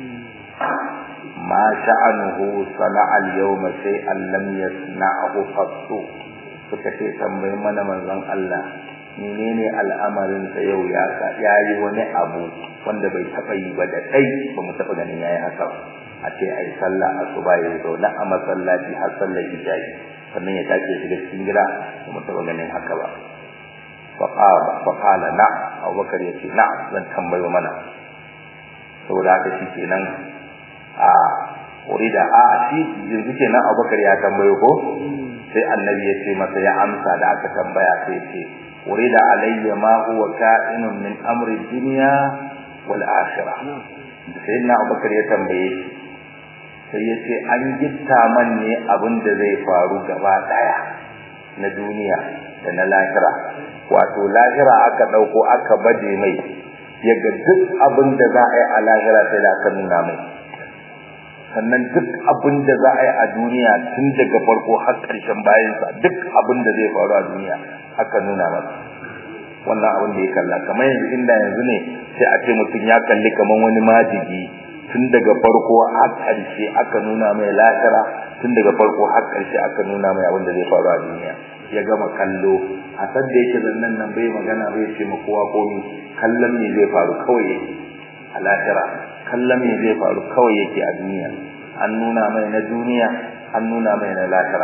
ma sha'anuhu sana'a al-yawma shay'an lam yasna'hu qattu suka ce tambaye mana manzon Allah menene al'amarin sa yau ya ka yayi wani abu wanda bai taba yi ba da kai ba mu taba ganin yayi haka a ce ai sallah asuba yayi zo na a masallaci har sallar isha'i sannan ya tashi shiga cikin gida ba mu taba ganin haka ba fa qala fa qala na Abubakar yace na zan tambayo mana saboda haka shi kenan a urida a shi yanzu kenan Abubakar ya tambayo ko sai annabi ya ce masa ya amsa da aka tambaya sai ce urida alayya ma huwa ka'inun min amri dunya wal akhirah sayyidina abubakar ya tambaye shi sai ya ce an gitta man ne abin da zai faru gaba daya na duniya da na lahira wato lahira aka dauko aka baje mai yaga duk abin da za a yi a lahira sai da aka nuna mai sannan duk abin da za a yi a duniya tun daga farko har ƙarshen bayansa duk abin da zai faru a duniya aka nuna masa wannan abin da ya kalla kamar yanzu inda yanzu ne sai a ce mutum ya kalli kamar wani majigi tun daga farko har ƙarshe aka nuna mai lahira tun daga farko har ƙarshe aka nuna mai abin da zai faru a duniya ya gama kallo a san da yake zannan nan bai magana bai ce ma kowa komi kallon me zai faru kawai yake a lahira kallon me zai faru kawai yake a duniya an nuna mai na duniya an nuna mai na lahira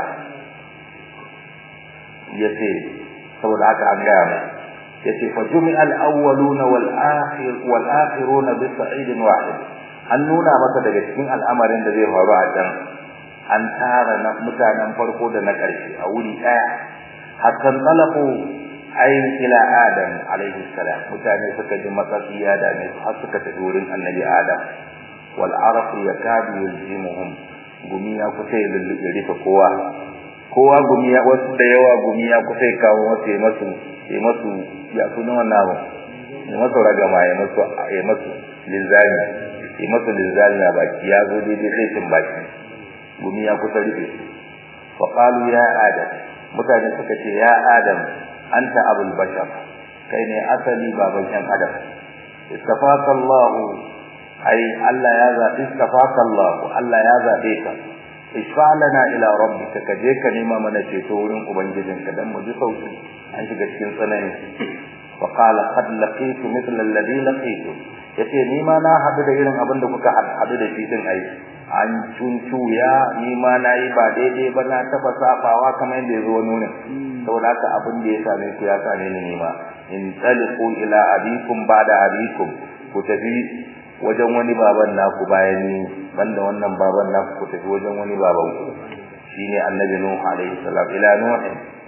yace saboda haka an gaya mai yace fa jumi'a al-awwaluna wal akhir wal akhiruna bi sa'idin wahid an nuna masa daga cikin al'amarin da zai faru a can an tara na mutanen farko da na ƙarshe a wuri ɗaya hatta talafu ayin ila adam alaihi salam mutane suka ji matsatsi ya dame su har suka tafi wurin annabi adam wal arq yakadu yulzimuhum gumi ya kusa ya lulluɓe rufe kowa kowa gumi ya wasu da yawa gumi ya kusa ya kawo wasu ya masu ya masu ya suna wannan abu ya masu ragama ya masu ya masu linzami ya masu linzami a baki ya zo daidai sai cin baki gumi ya kusa rufe fa qalu ya adam mutane suka ce ya adam anta abul bashar kai ne asali baban yan adam istafaka Allah ai Allah ya zabi istafaka Allah Allah ya zabe ka ishfa'lana ila rabbika ka je ka nema mana ceto wurin ubangijinka dan mu ji sauki an shiga cikin tsanani fa qala qad laqitu mithla alladhi laqitu yace ni ma na hadu da irin abin da kuka hadu da shi din ai an cuncuya ni ma na yi ba daidai ba na taba safawa kamar yadda ya zo nuna saboda haka abin da ya same ku ya same ni ma in taliqu ila abikum ba'da abikum ku tafi wajen wani baban naku bayan ni banda wannan baban naku ku tafi wajen wani baban ku shine annabi nuh alaihi salam ila nuh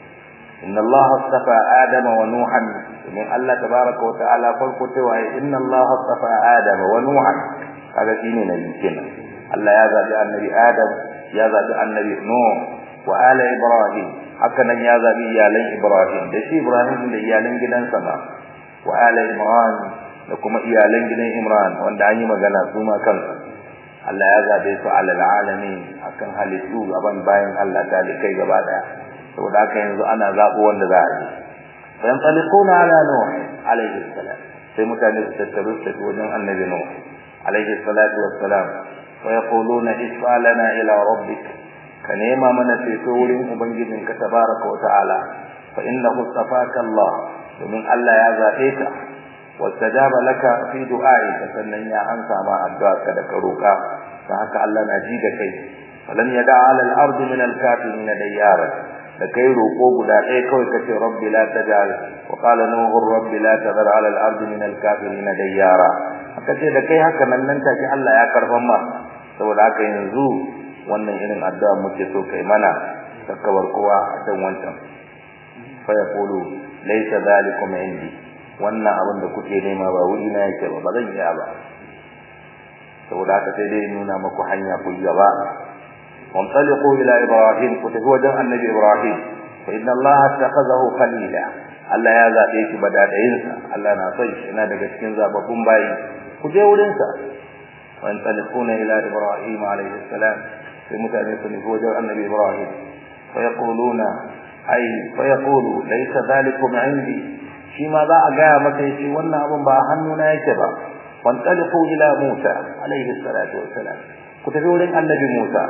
inna allaha astafa adama wa nuhan min allah tabaaraka wa ta'ala farko cewa inna allaha astafa adama wa nuhan kaga shine nabi kenan allah ya zabi annabi adam ya zabi annabi nuh wa ala ibrahim haka nan ya zabi iyalan ibrahim da shi ibrahim da iyalan gidansa ma wa ala imran da kuma iyalan gidan Imran wanda an yi magana su ma kansu Allah ya zabe su alal alamin akan halittu gaban bayan Allah kai gaba daya saboda haka yanzu ana zabo wanda za a yi bayan taliquna ala nuh alayhi salam sai mutane su tattaru su wajen annabi nuh alayhi salatu wassalam wa yaquluna isfa lana ila rabbik ka nema mana ceto wurin ubangijinka tabaraka wa ta'ala fa innahu safaka Allah domin Allah ya zabe ka واستجاب لك في دعائك sannan ya ansa ma addu'arka da karoka dan haka Allah na ji da kai falan yada ala al-ard min al-kafirin diyara da kai roko guda ɗaya kawai kace rabbi la tajal wa qala nuhu rabbi la tadhar ala al-ard min al-kafirin diyara haka ce da kai haka nan nan take Allah ya karban ma saboda haka yanzu wannan irin addu'a muke so kai mana takkabar kowa a kan wancan fa yaqulu laysa dhalikum indi wannan abin da kuke nema ba wuri na yake ba ba zan iya ba saboda haka sai dai nuna maku hanya ku gaba وانطلقوا الى ابراهيم كتبوا وجه النبي ابراهيم فان الله اتخذه خليلا Allah ya zabe shi badadayinsa Allah na son shi ina daga cikin zababbun bayi ku je wurin sa wa antalikuna ila ibrahim alayhi salam sai mutane su nufi wajen annabi ibrahim fa yaquluna ay fa yaqulu laysa dhalikum indi shi ma za a gaya maka yace wannan abun ba hannuna yake ba wantaliqu ila musa alayhi salatu wassalam ku tafi wurin annabi musa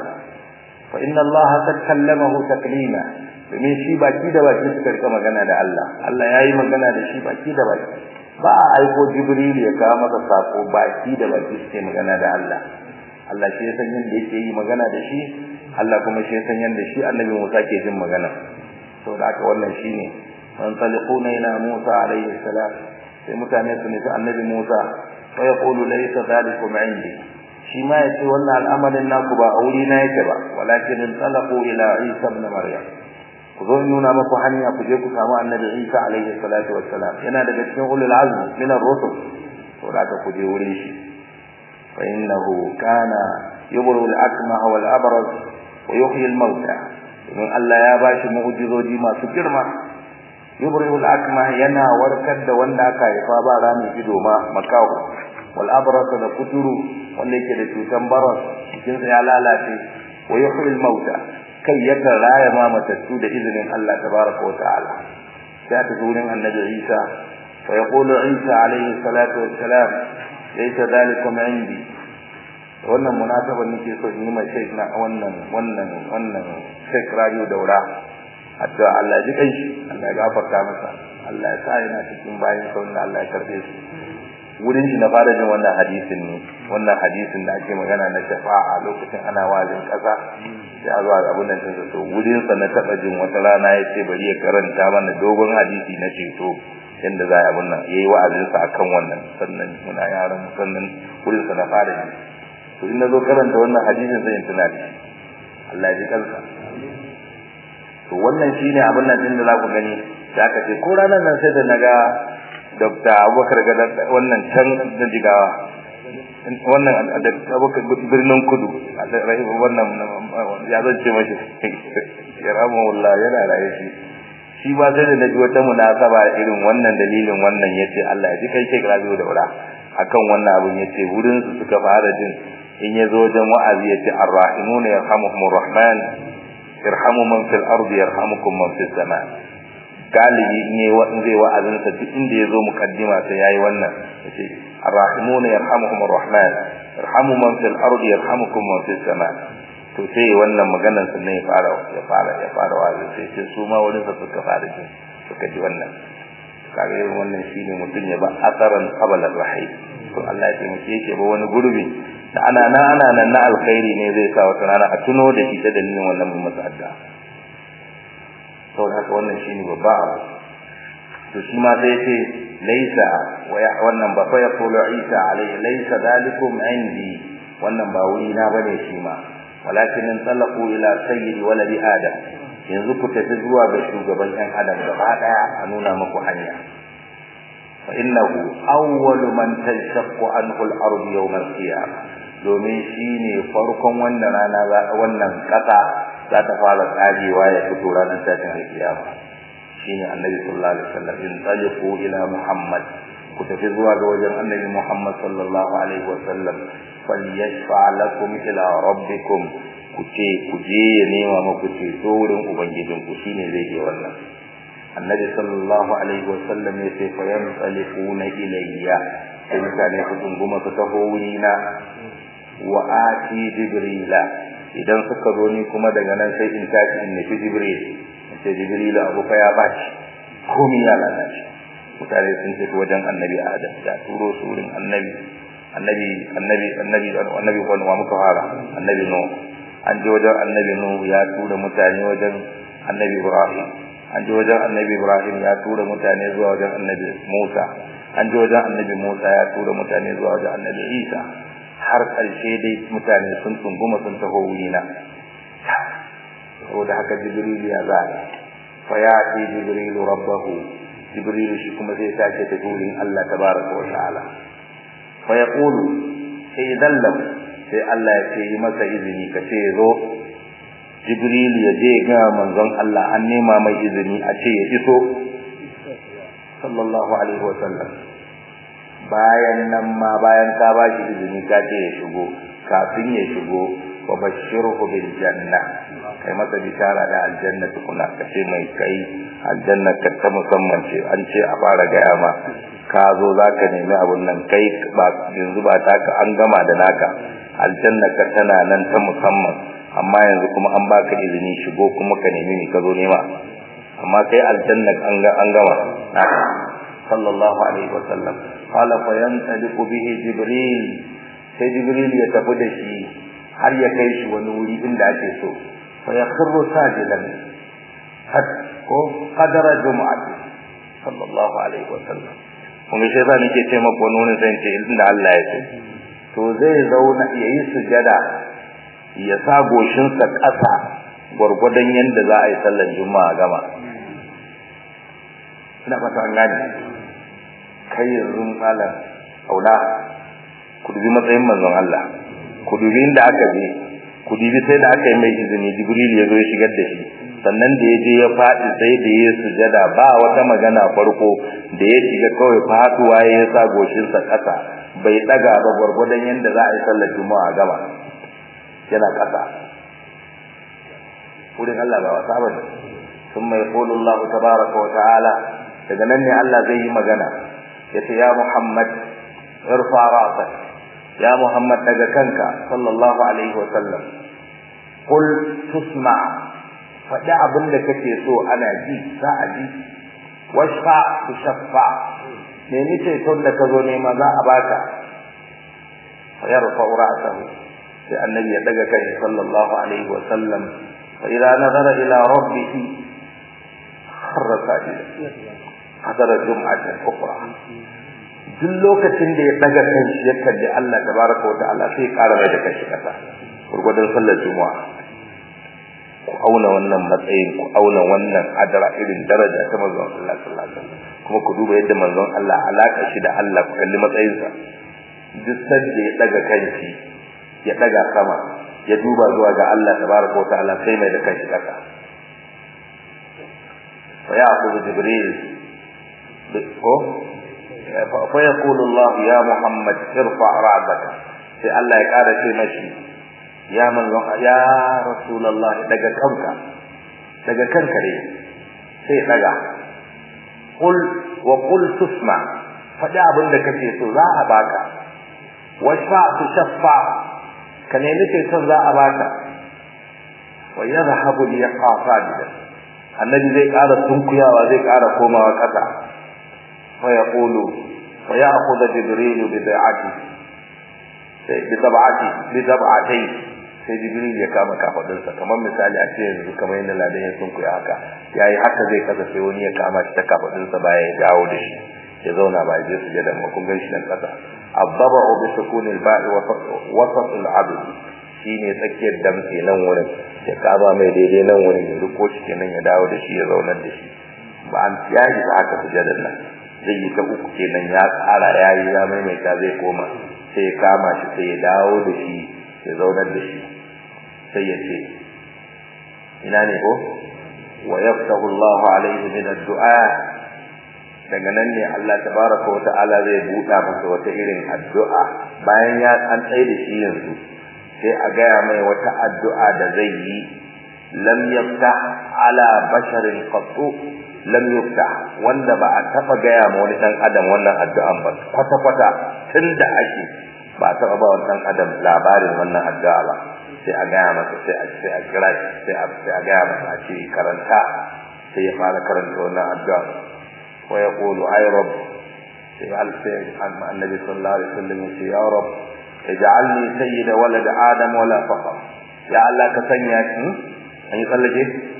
fa inna allaha qad kallamahu taklima domin shi baki da baki suka rika magana da Allah Allah yayi magana da shi baki da baki ba a aiko jibril ya kawo masa sako baki da baki suke magana da Allah Allah shi ya san yadda yake yi magana da shi Allah kuma shi ya san yadda shi annabi Musa ke jin magana saboda haka wannan shine wanzaliquna ila Musa alayhi salam sai mutane su nufi annabi Musa fa yaqulu laysa dhalikum indi shi ma yace wannan al'amarin naku ba aure na yake ba walakin talaqu ila Isa ibn Maryam ku zo nuna maku hanya ku je ku samu annabi Isa alaihi salatu wassalam yana daga cikin ulul azmi min ar-rusul to da ku je wurin shi fa innahu kana yubru al-akmah wal abraz wa yuhyi al-mauta in Allah ya bashi mu'jizoji masu girma yubru al-akmah yana warkar da wanda aka haifa ba rami ido ma makawo wal abraz da kuturu wanda yake da cutan baras jikinsa ya lalace wa yuhyi al-mauta kai yakan raya ma matattu da izinin Allah tabaraka wa ta'ala sai ta gurin annabi Isa fa yaqulu Isa alayhi salatu wassalam laysa dhalikum indi wannan munasaba nake so in yi mai sheik na wannan wannan wannan sheik radio daura hatta Allah ji kai Allah ya gafarta masa Allah ya sa yana cikin bayin sa wanda Allah ya karbe su wurin shi na fara jin wannan hadisin ne wannan hadisin da ake magana na shafa'a lokacin ana wazin kasa sai a zuwa abun nan din to wurin sa na taba jin wata rana yace bari ya karanta mana dogon hadisi na ceto yanda za a bunnan yayi wa'azin sa akan wannan sannan muna yaran sannan wurin sa na fara ji to in nazo karanta wannan hadisin sai in tuna da Allah ya ji kansa to wannan shine abun nan din da za ku gani da aka ce ko ranar nan sai da naga Dr. Abubakar ga wannan can da jigawa wannan Abubakar birnin kudu rahimu wannan ya zance mashi yarhamuhullah yana raye shi shi ba sai da naji wata munasaba irin wannan dalilin wannan yace Allah ya ji kai ke rabiu da wura akan wannan abun yace wurin su suka fara jin in yazo wajen wa'azi yace arrahimuna yarhamuhumur rahman irhamu man fil ardi yarhamukum man fis sama galibi ne wa'in zai wa'azin sa duk inda yazo mukaddima sai yayi wannan yace arrahimuna yarhamuhumur rahman irhamu man fil ardi yarhamukum man fis sama to sai wannan maganar sa ne ya fara ya fara ya fara wa'azi sai ce su ma wurin sa suka fara ji suka ji wannan kage wannan shine mutun ya ba asaran qabla rahim to Allah ya taimake yake ba wani gurbi da ana nan ana nan na alkhairi ne zai sa wata rana a tuno da shi ta dalilin wannan mun masa adda to haka wannan shine babba abu to shi ma sai ce laisa wannan ba fa yaqulu isa alayhi laisa dalikum indi wannan ba wuri na bane shi ma walakin talaqu ila sayyidi waladi adam yanzu ku tafi zuwa ga shugaban ɗan adam gaba daya a nuna muku hanya fa innahu awwalu man tashaqqu anhu al-ard yawm al-qiyamah domin shine farkon wannan rana wannan kasa za ta fara tsagewa ya fito ranar tashin al-qiyama shine annabi sallallahu alaihi wasallam in taliqu ila muhammad ku tafi zuwa ga wajen annabi muhammad sallallahu alaihi wasallam falyashfa lakum ila rabbikum ku ce ku je ya nema muku ceto wurin ubangijin ku shine zai yi wannan annabi sallallahu alaihi wasallam ya ce fa yansalifuna ilayya sai mutane su dunguma su taho wurina wa ati jibrila idan suka zo ni kuma daga nan sai in tashi in nufi jibril sai jibril abu fa ya bashi komai ya lalace mutane sun tafi wajen annabi adam da turo su wurin annabi annabi annabi annabi annabi wani wa muka fara annabi no an je wajen annabi no ya tura mutane wajen annabi ibrahim an je wajen annabi ibrahim ya tura mutane zuwa wajen annabi musa an je wajen annabi musa ya tura mutane zuwa wajen annabi isa har ƙarshe dai mutane sun tunguma sun taho wurina saboda haka jibril ya za fa ya ce jibril rabbahu jibril shi kuma zai tashi ta wurin Allah tabaraka wa ta'ala fa yaqulu sai dallam sai Allah ya ce yi masa izini ka ce zo jibril ya je ga manzon Allah an nema mai izini a ce ya iso sallallahu alaihi wa sallam bayan nan ma bayan ka ba shi izini ka ce ya shigo kafin ya shigo wa bashirhu bil janna kai masa bishara da aljanna tukuna ka ce mai kai aljanna ka ta musamman ce an ce a fara gaya ma ka zo za ka nemi abun nan kai ba yanzu ba ta ka an gama da naka aljanna ka tana nan ta musamman amma yanzu kuma an baka izini shigo kuma ka nemi ni ka zo nema amma kai aljanna an ga an gama sallallahu alaihi wasallam qala fa yantaliqu bihi jibril sai jibril ya tafi da shi har ya kai shi wani wuri inda ake so fa yakhru sajidan had ko qadara jumu'ati sallallahu alaihi wasallam kuma sai za nake ce maka wani wani zan ce inda Allah ya ce to zai zauna yayi sujada ya sa goshinsa ƙasa gwargwadon yadda za a yi sallar juma'a gama ina fata an gane kai yanzu malam aula ku dubi matsayin manzon Allah ku dubi inda aka je ku dubi sai da aka yi mai izini jibril ya zo ya shigar da shi sannan da ya je ya faɗi sai da ya sujada ba wata magana farko da ya shiga kawai faduwa ya sa goshinsa ƙasa bai ɗaga ba gwargwadon yadda za a yi sallar juma'a gama yana ƙasa wurin Allah ba wasa bane ثم يقول الله تبارك وتعالى daga nan ne Allah zai yi magana yace ya Muhammad irfa ra'sak ya Muhammad daga kanka sallallahu alaihi wa sallam qul tusma faɗi abin da kake so ana ji za a ji washfa tushaffa ne ni ce ton da ka zo nema za a baka fa yarfa ra'sahu sai annabi ya daga kai sallallahu alaihi wa sallam fa idza nazara ila rabbih kharra sajida hadara jum'atan ukhra duk lokacin da ya daga kanshi ya kalli Allah tabaraka wa ta'ala sai ya ƙara mai da kanshi kasa gurgurdan sallar juma'a ku auna wannan matsayin ku auna wannan adara irin daraja ta manzon Allah sallallahu alaihi wasallam kuma ku duba yadda manzon Allah alaka shi da Allah ku kalli matsayinsa duk sanda ya daga kanshi ya daga sama ya duba zuwa ga Allah tabaraka wa ta'ala sai mai da kanshi kasa wa ya'khudhu jibril ko fa yaqulu Allah ya Muhammad irfa ra'baka sai Allah ya kara ce mashi ya manzon ya rasulullah daga kanka daga kanka ne sai daga qul wa qul tusma faɗi abin da kake so za a baka washfa tu shaffa ka nemi ceton za a baka wa yadhhabu li yaqa sadidan annabi zai ƙara sunkuyawa zai ƙara komawa ƙasa fa yaqulu wa ya'khudhu jibril bi da'ati sai bi tab'ati bi tab'atai sai jibril ya kama kafadinsa kamar misali a ce yanzu kamar yadda ladan ya sunkuya haka yayi haka zai kasa sai wani ya kama shi ta kafadinsa bayan ya dawo da shi ya zauna ba je su jadan kun gan shi nan kasa ababa bi sukunil ba'i wa wasat al abd shine tsakiyar damtse nan wurin ya kaba mai daidai nan wurin ya riko shi kenan ya dawo da shi ya zauna da shi ba an yayi da haka su jadan nan zai yi ta uku kenan ya tsara yayi ya maimaita zai koma sai ya kama shi sai ya dawo da shi ya zauna da shi sai ya ce ina ne ko wa yaftahu Allahu alaihi min ad-du'a daga nan ne Allah tabaraka wa ta'ala zai buɗa masa wata irin addu'a bayan ya an tsaye da shi yanzu sai a gaya mai wata addu'a da zai yi lam yaftah ala basharin qattu lam yaftah wanda ba a taba gaya ma wani dan adam wannan addu'an ba kwata kwata tunda ake ba a taba ba wani dan adam labarin wannan addu'a ba sai a gaya masa sai a sai a kira sai a sai a gaya masa a ce karanta sai ya fara karanta wannan addu'a ويقول أي رب سيال النبي صلى الله عليه وسلم يا رب اجعلني سيد ولد آدم ولا فخر يا الله كسنياك أن يقلج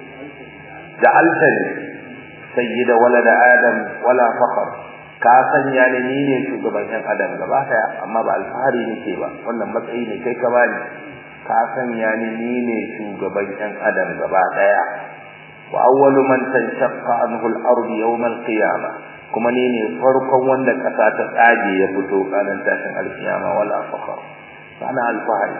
جعلتني سيد ولد آدم ولا فخر ka sanya ni ni ne shugaban yan adam gaba daya amma ba alfahari nake ba wannan matsayi ne kai ka bani ka sanya ni ni ne shugaban yan adam gaba daya وأول من تنشق عنه الأرض يوم القيامة كما نيني فرقا وند كسا تاجي يفتو كان تاشن القيامة ولا فخر فأنا الفاعل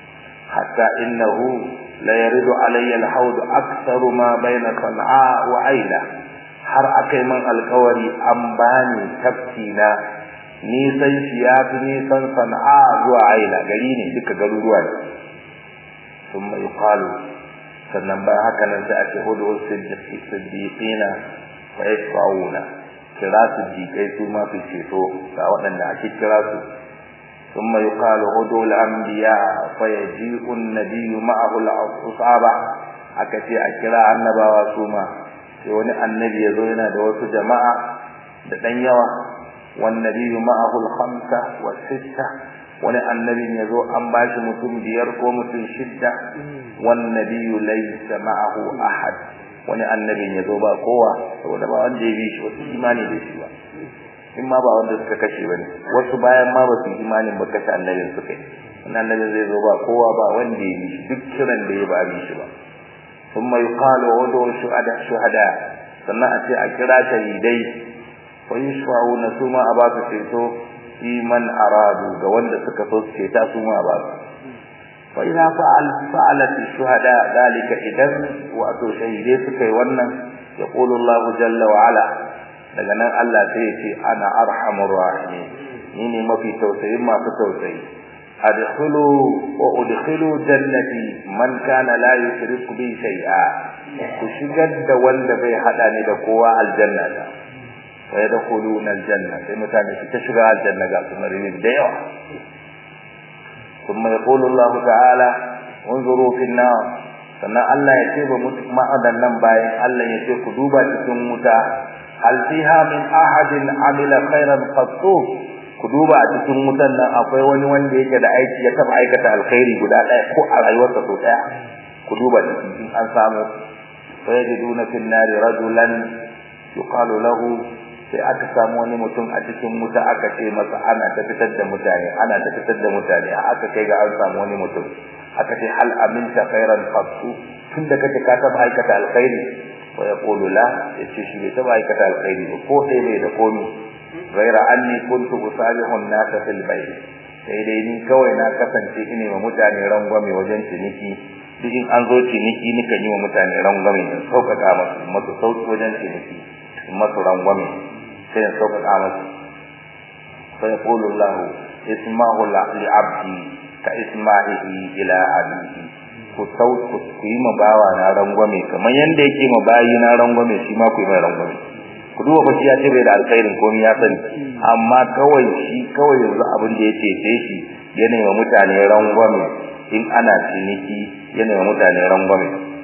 حتى إنه لا يرد علي الحوض أكثر ما بين صنعاء وعيلة har akai man alkawari an bani tafkina nisan shi ya fi nisan sana'a zuwa aila gari ne duka garuruwa ne sun mai yuqalu sannan bayan haka nan sai a ce hudu siddiqina wa yashfa'una kira siddiqai su ma su ceto ga waɗanda ake kira su ثم يقال هدوا الأنبياء فيجيء النبي معه الأصحابة akace a kira annabawa su ma sai wani annabi ya zo yana da wasu jama'a da ɗan yawa wan nabiyyu ma'ahu al-khamsa wa sitta wani annabin ya zo an bashi mutum biyar ko mutum shidda wan nabiyyu laysa ma'ahu ahad wani annabin ya zo ba kowa saboda ba wanda ya bi shi wasu imani da shi ba in ma ba wanda suka kashe bane wasu bayan ma ba su imanin ba kashe annabin suka yi wannan annabin zai zo ba kowa ba wanda ya bi shi duk kiran da ya ba bi shi ba ثم يقال ودعوا شهداء شهداء sannan a ce a kira shahidai wa yashfa'una su ma a ba su ceto fi man aradu ga wanda suka so su ceta su ma a ba su fa idza fa'al fa'alat shuhada dalika idan wato shahidai suka yi wannan yaqulu Allah jalla wa ala daga nan Allah sai ya ce ana arhamur rahimin ni ne mafi tausayin masu tausayi adkhulu wa udkhilu jannati man kana la yushriku bi shay'a ku shigar da wanda bai hada ni da kowa aljanna ta wa yadkhuluna aljanna sai mutane su ta shiga aljanna ga su marini da yawa kuma yaqulu Allah ta'ala unzuru fi an-nar sannan Allah ya ce ba ma'adan nan bayan Allah ya ce ku duba cikin wuta hal fiha min ahadin amila khairan qattu ku duba a cikin wutan nan akwai wani wanda yake da aiki ya taba aikata alkhairi guda ɗaya ko a rayuwarsa so ɗaya ku duba cikin an samu fa yajiduna fil nari rajulan yuqalu lahu sai aka samu wani mutum a cikin wuta aka ce masa ana ta fitar da mutane ana ta fitar da mutane aka kai ga an samu wani mutum aka ce hal aminta khairan qattu tunda kake ka taba aikata alkhairi wa yaqulu la yace shi bai taba aikata alkhairi ba ko sai bai da komi ghaira anni kuntu usabihu an-nas fil bayt sai dai ni kawai na kasance ine ma mutane rangwame wajen ciniki duk in an zo ciniki nika yi wa mutane rangwame in sauƙaƙa masu masu sauƙi wajen ciniki in masu rangwame sai in sauƙaƙa masu sai yaqulu Allah ismahu li abdi ka isma'ihi ila abihi ku sau ku yi ma bawa na rangwame kamar yanda yake ma bayi na rangwame shi ma ku yi mai rangwame ku duba fa shi ya ce bai da alkhairin komai ya sani amma kawai shi kawai yanzu abin da ya cece shi yana yi wa mutane rangwame in ana ciniki yana yi wa mutane rangwame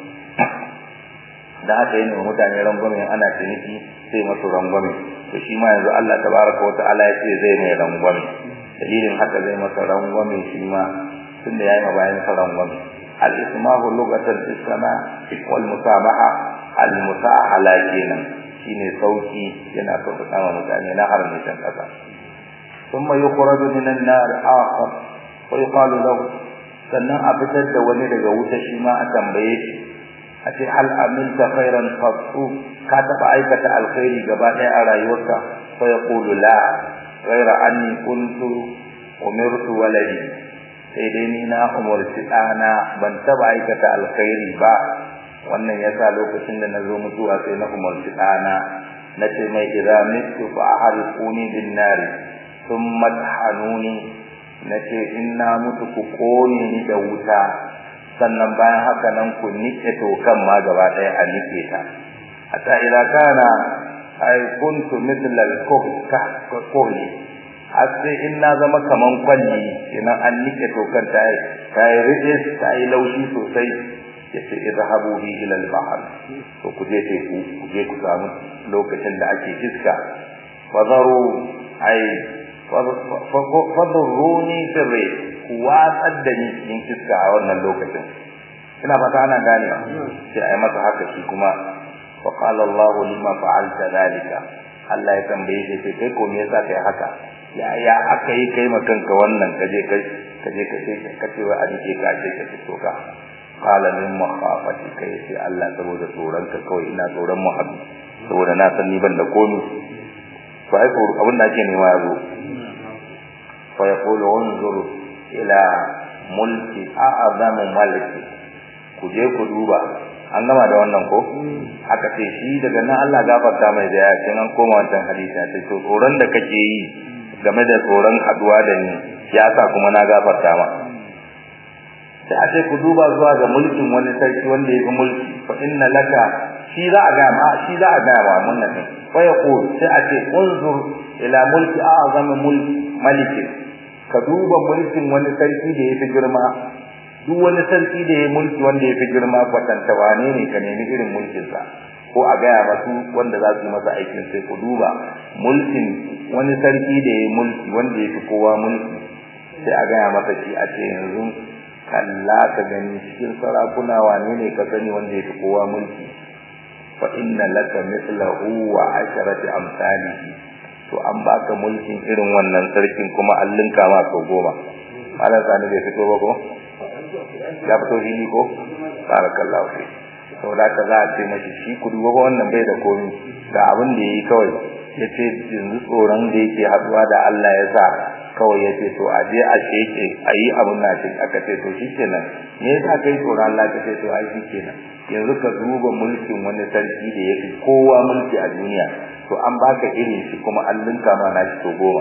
da haka yana yi wa mutane rangwame in ana ciniki sai masu rangwame to shi ma yanzu Allah tabaraka wa ta'ala ya ce zai mai rangwame dalilin haka zai masa rangwame shi ma tunda yayi ma bayan sa rangwame al-ismahu lughatan isma wal musamaha al-musahala kenan shine sauki yana so ta sama mutane na harbi can kasa thumma yukhraju min an-nar akhar wa yuqalu lahu sannan a fitar da wani daga wuta shi ma a tambaye shi a ce hal amilta khairan qattu ka taba aikata alkhairi gaba ɗaya a rayuwarka fa yaqulu la ghaira anni kuntu umirtu waladi sai dai ni na umarci ɗana ban taba aikata alkhairi ba wannan yasa lokacin da nazo mutuwa sai na umarci ɗana na ce mai idza mitu fa ahrquni bin nar thumma tahanuni na ce in na mutu ku kone ni da wuta sannan bayan haka nan ku nike tokan ma gaba ɗaya a nike ta hatta idza kana ay kuntu mithla al-kuhli har sai in na zama kaman kwalli idan an nike tokan ta ta yi ridis ta yi laushi sosai yace idhabu bi ila al-bahr to ku je teku ku je ku samu lokacin da ake iska fadaru ay fadurruni sirri ku watsar da ni cikin iska a wannan lokacin ina fata ana gane sai ai masa haka shi kuma wa qala Allahu lima fa'alta dhalika Allah ya tambaye shi sai kai ko me yasa kai haka ya ya aka yi kai makanka wannan kaje kai kaje kace kace wa a dike ka ce kace to ka qala min makhafati kai sai Allah saboda tsoron ka kawai ina tsoron mu haɗu saboda na san ni ban da komi to ai abin da ake nema yazo fa yaqulu unzur ila mulki a'zamu maliki ku je ku duba an gama da wannan ko aka ce shi daga nan Allah gafarta mai da ya ce an koma wancan hadisi sai to tsoron da kake yi game da tsoron haduwa da ni ya sa kuma na gafarta ma sai a ce ku duba zuwa ga mulkin wani sarki wanda ya fi mulki fa inna laka shi za a ga ma shi za a ga ma wannan ne fa yaqul sai a ce unzur ila mulki a'zamu mulki maliki ka duba mulkin wani sarki da ya fi girma duk wani sarki da ya mulki wanda ya fi girma kwatanta wane ne ka nemi irin mulkinsa ko a gaya masu wanda za su yi masa aikin sai ku duba mulkin wani sarki da ya mulki wanda ya fi kowa mulki sai a gaya masa shi a ce yanzu kalla ka gani cikin sarakuna wane ne ka sani wanda ya fi kowa mulki fa inna laka mithlahu wa asharati amsalihi to an baka mulkin irin wannan sarkin kuma an linka ma sau goma malam sani bai fito ba ko ya fito fili ko barakallahu fi saboda ka za a ce mashi shi ku duba wannan bai da komi ga abin da yayi kawai ya ce yanzu tsoron da yake haduwa da Allah ya sa kawai ya ce to a je a sheke a yi abin na shi aka ce to shi kenan me yasa kai tsoron Allah ka ce to ai shi kenan yanzu ka duba mulkin wani sarki da yake kowa mulki a duniya to an baka irin shi kuma an linka ma na shi to goma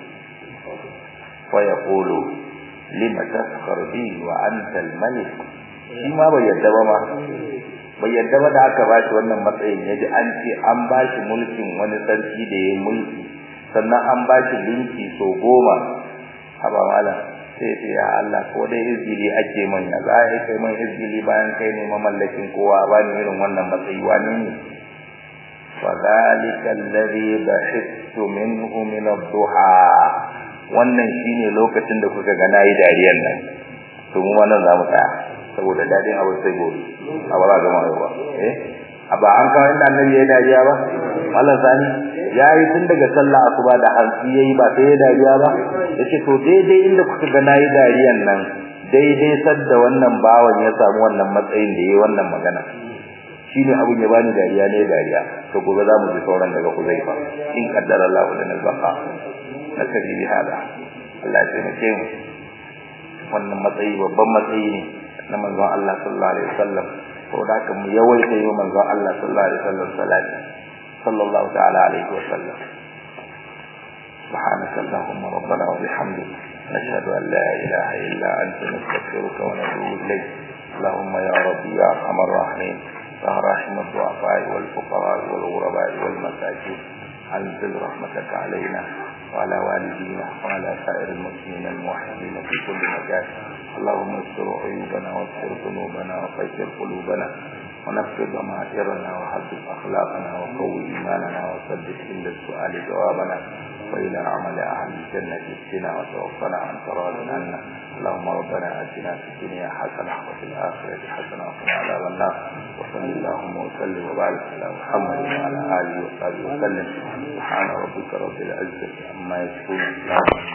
wa yaqulu lima taskhar bi wa anta al-malik shi ma bai yadda ba ma bai yadda ba da aka bashi wannan matsayin yaji an ce an bashi mulkin wani sarki da yayi mulki sannan an bashi linki so goma haba mala sai sai ya Allah ko dai izgili ake man ya za a kai man izgili bayan kai ne mamallakin kowa ba ni irin wannan matsayi wani ne wa zalika alladhi bahittu minhu min ad-duha wannan shine lokacin da kuka ga nayi dariyar nan to mu wannan za mu tsaya saboda dadin abu sai gobe a bara ga mai ba eh aba an kawo inda annabi ya dariya ba Allah sani yayi tun daga sallah asuba da hanci yayi ba sai ya dariya ba yace to daidai inda kuka ga nayi dariyan nan daidai sadda wannan bawan ya samu wannan matsayin da yayi wannan magana shine abun ya bani dariya ne dariya to gobe za mu ji sauran daga Huzaifa in kaddara Allah lana al-baqa nakari bi hada Allah ya taimake mu wannan matsayi babban matsayi ne na manzon Allah sallallahu alaihi wasallam saboda haka mu yawaita yi manzon Allah sallallahu alaihi wasallam salati sallallahu ta'ala alaihi wasallam سبحانك اللهم ربنا وبحمدك نشهد أن لا إله إلا أنت نستغفرك ونتوب إليك اللهم يا ربي يا أرحم الراحمين يا راحم الضعفاء والفقراء والغرباء والمساكين أنزل رحمتك علينا وعلى والدينا وعلى سائر المسلمين الموحدين في كل مكان اللهم استر عيوبنا واستر ذنوبنا وفجر قلوبنا ونفذ ضمائرنا وحدث أخلاقنا وقوي إيماننا وسدد عند السؤال جوابنا وإلى عمل أهل الجنة اهدنا وتوفنا عن تراض عنا اللهم ربنا آتنا في الدنيا حسنة وفي الآخرة حسنة وقنا عذاب النار وصل اللهم وسلم وبارك على محمد وعلى آله وصحبه وسلم سبحان ربك رب العزة عما يصفون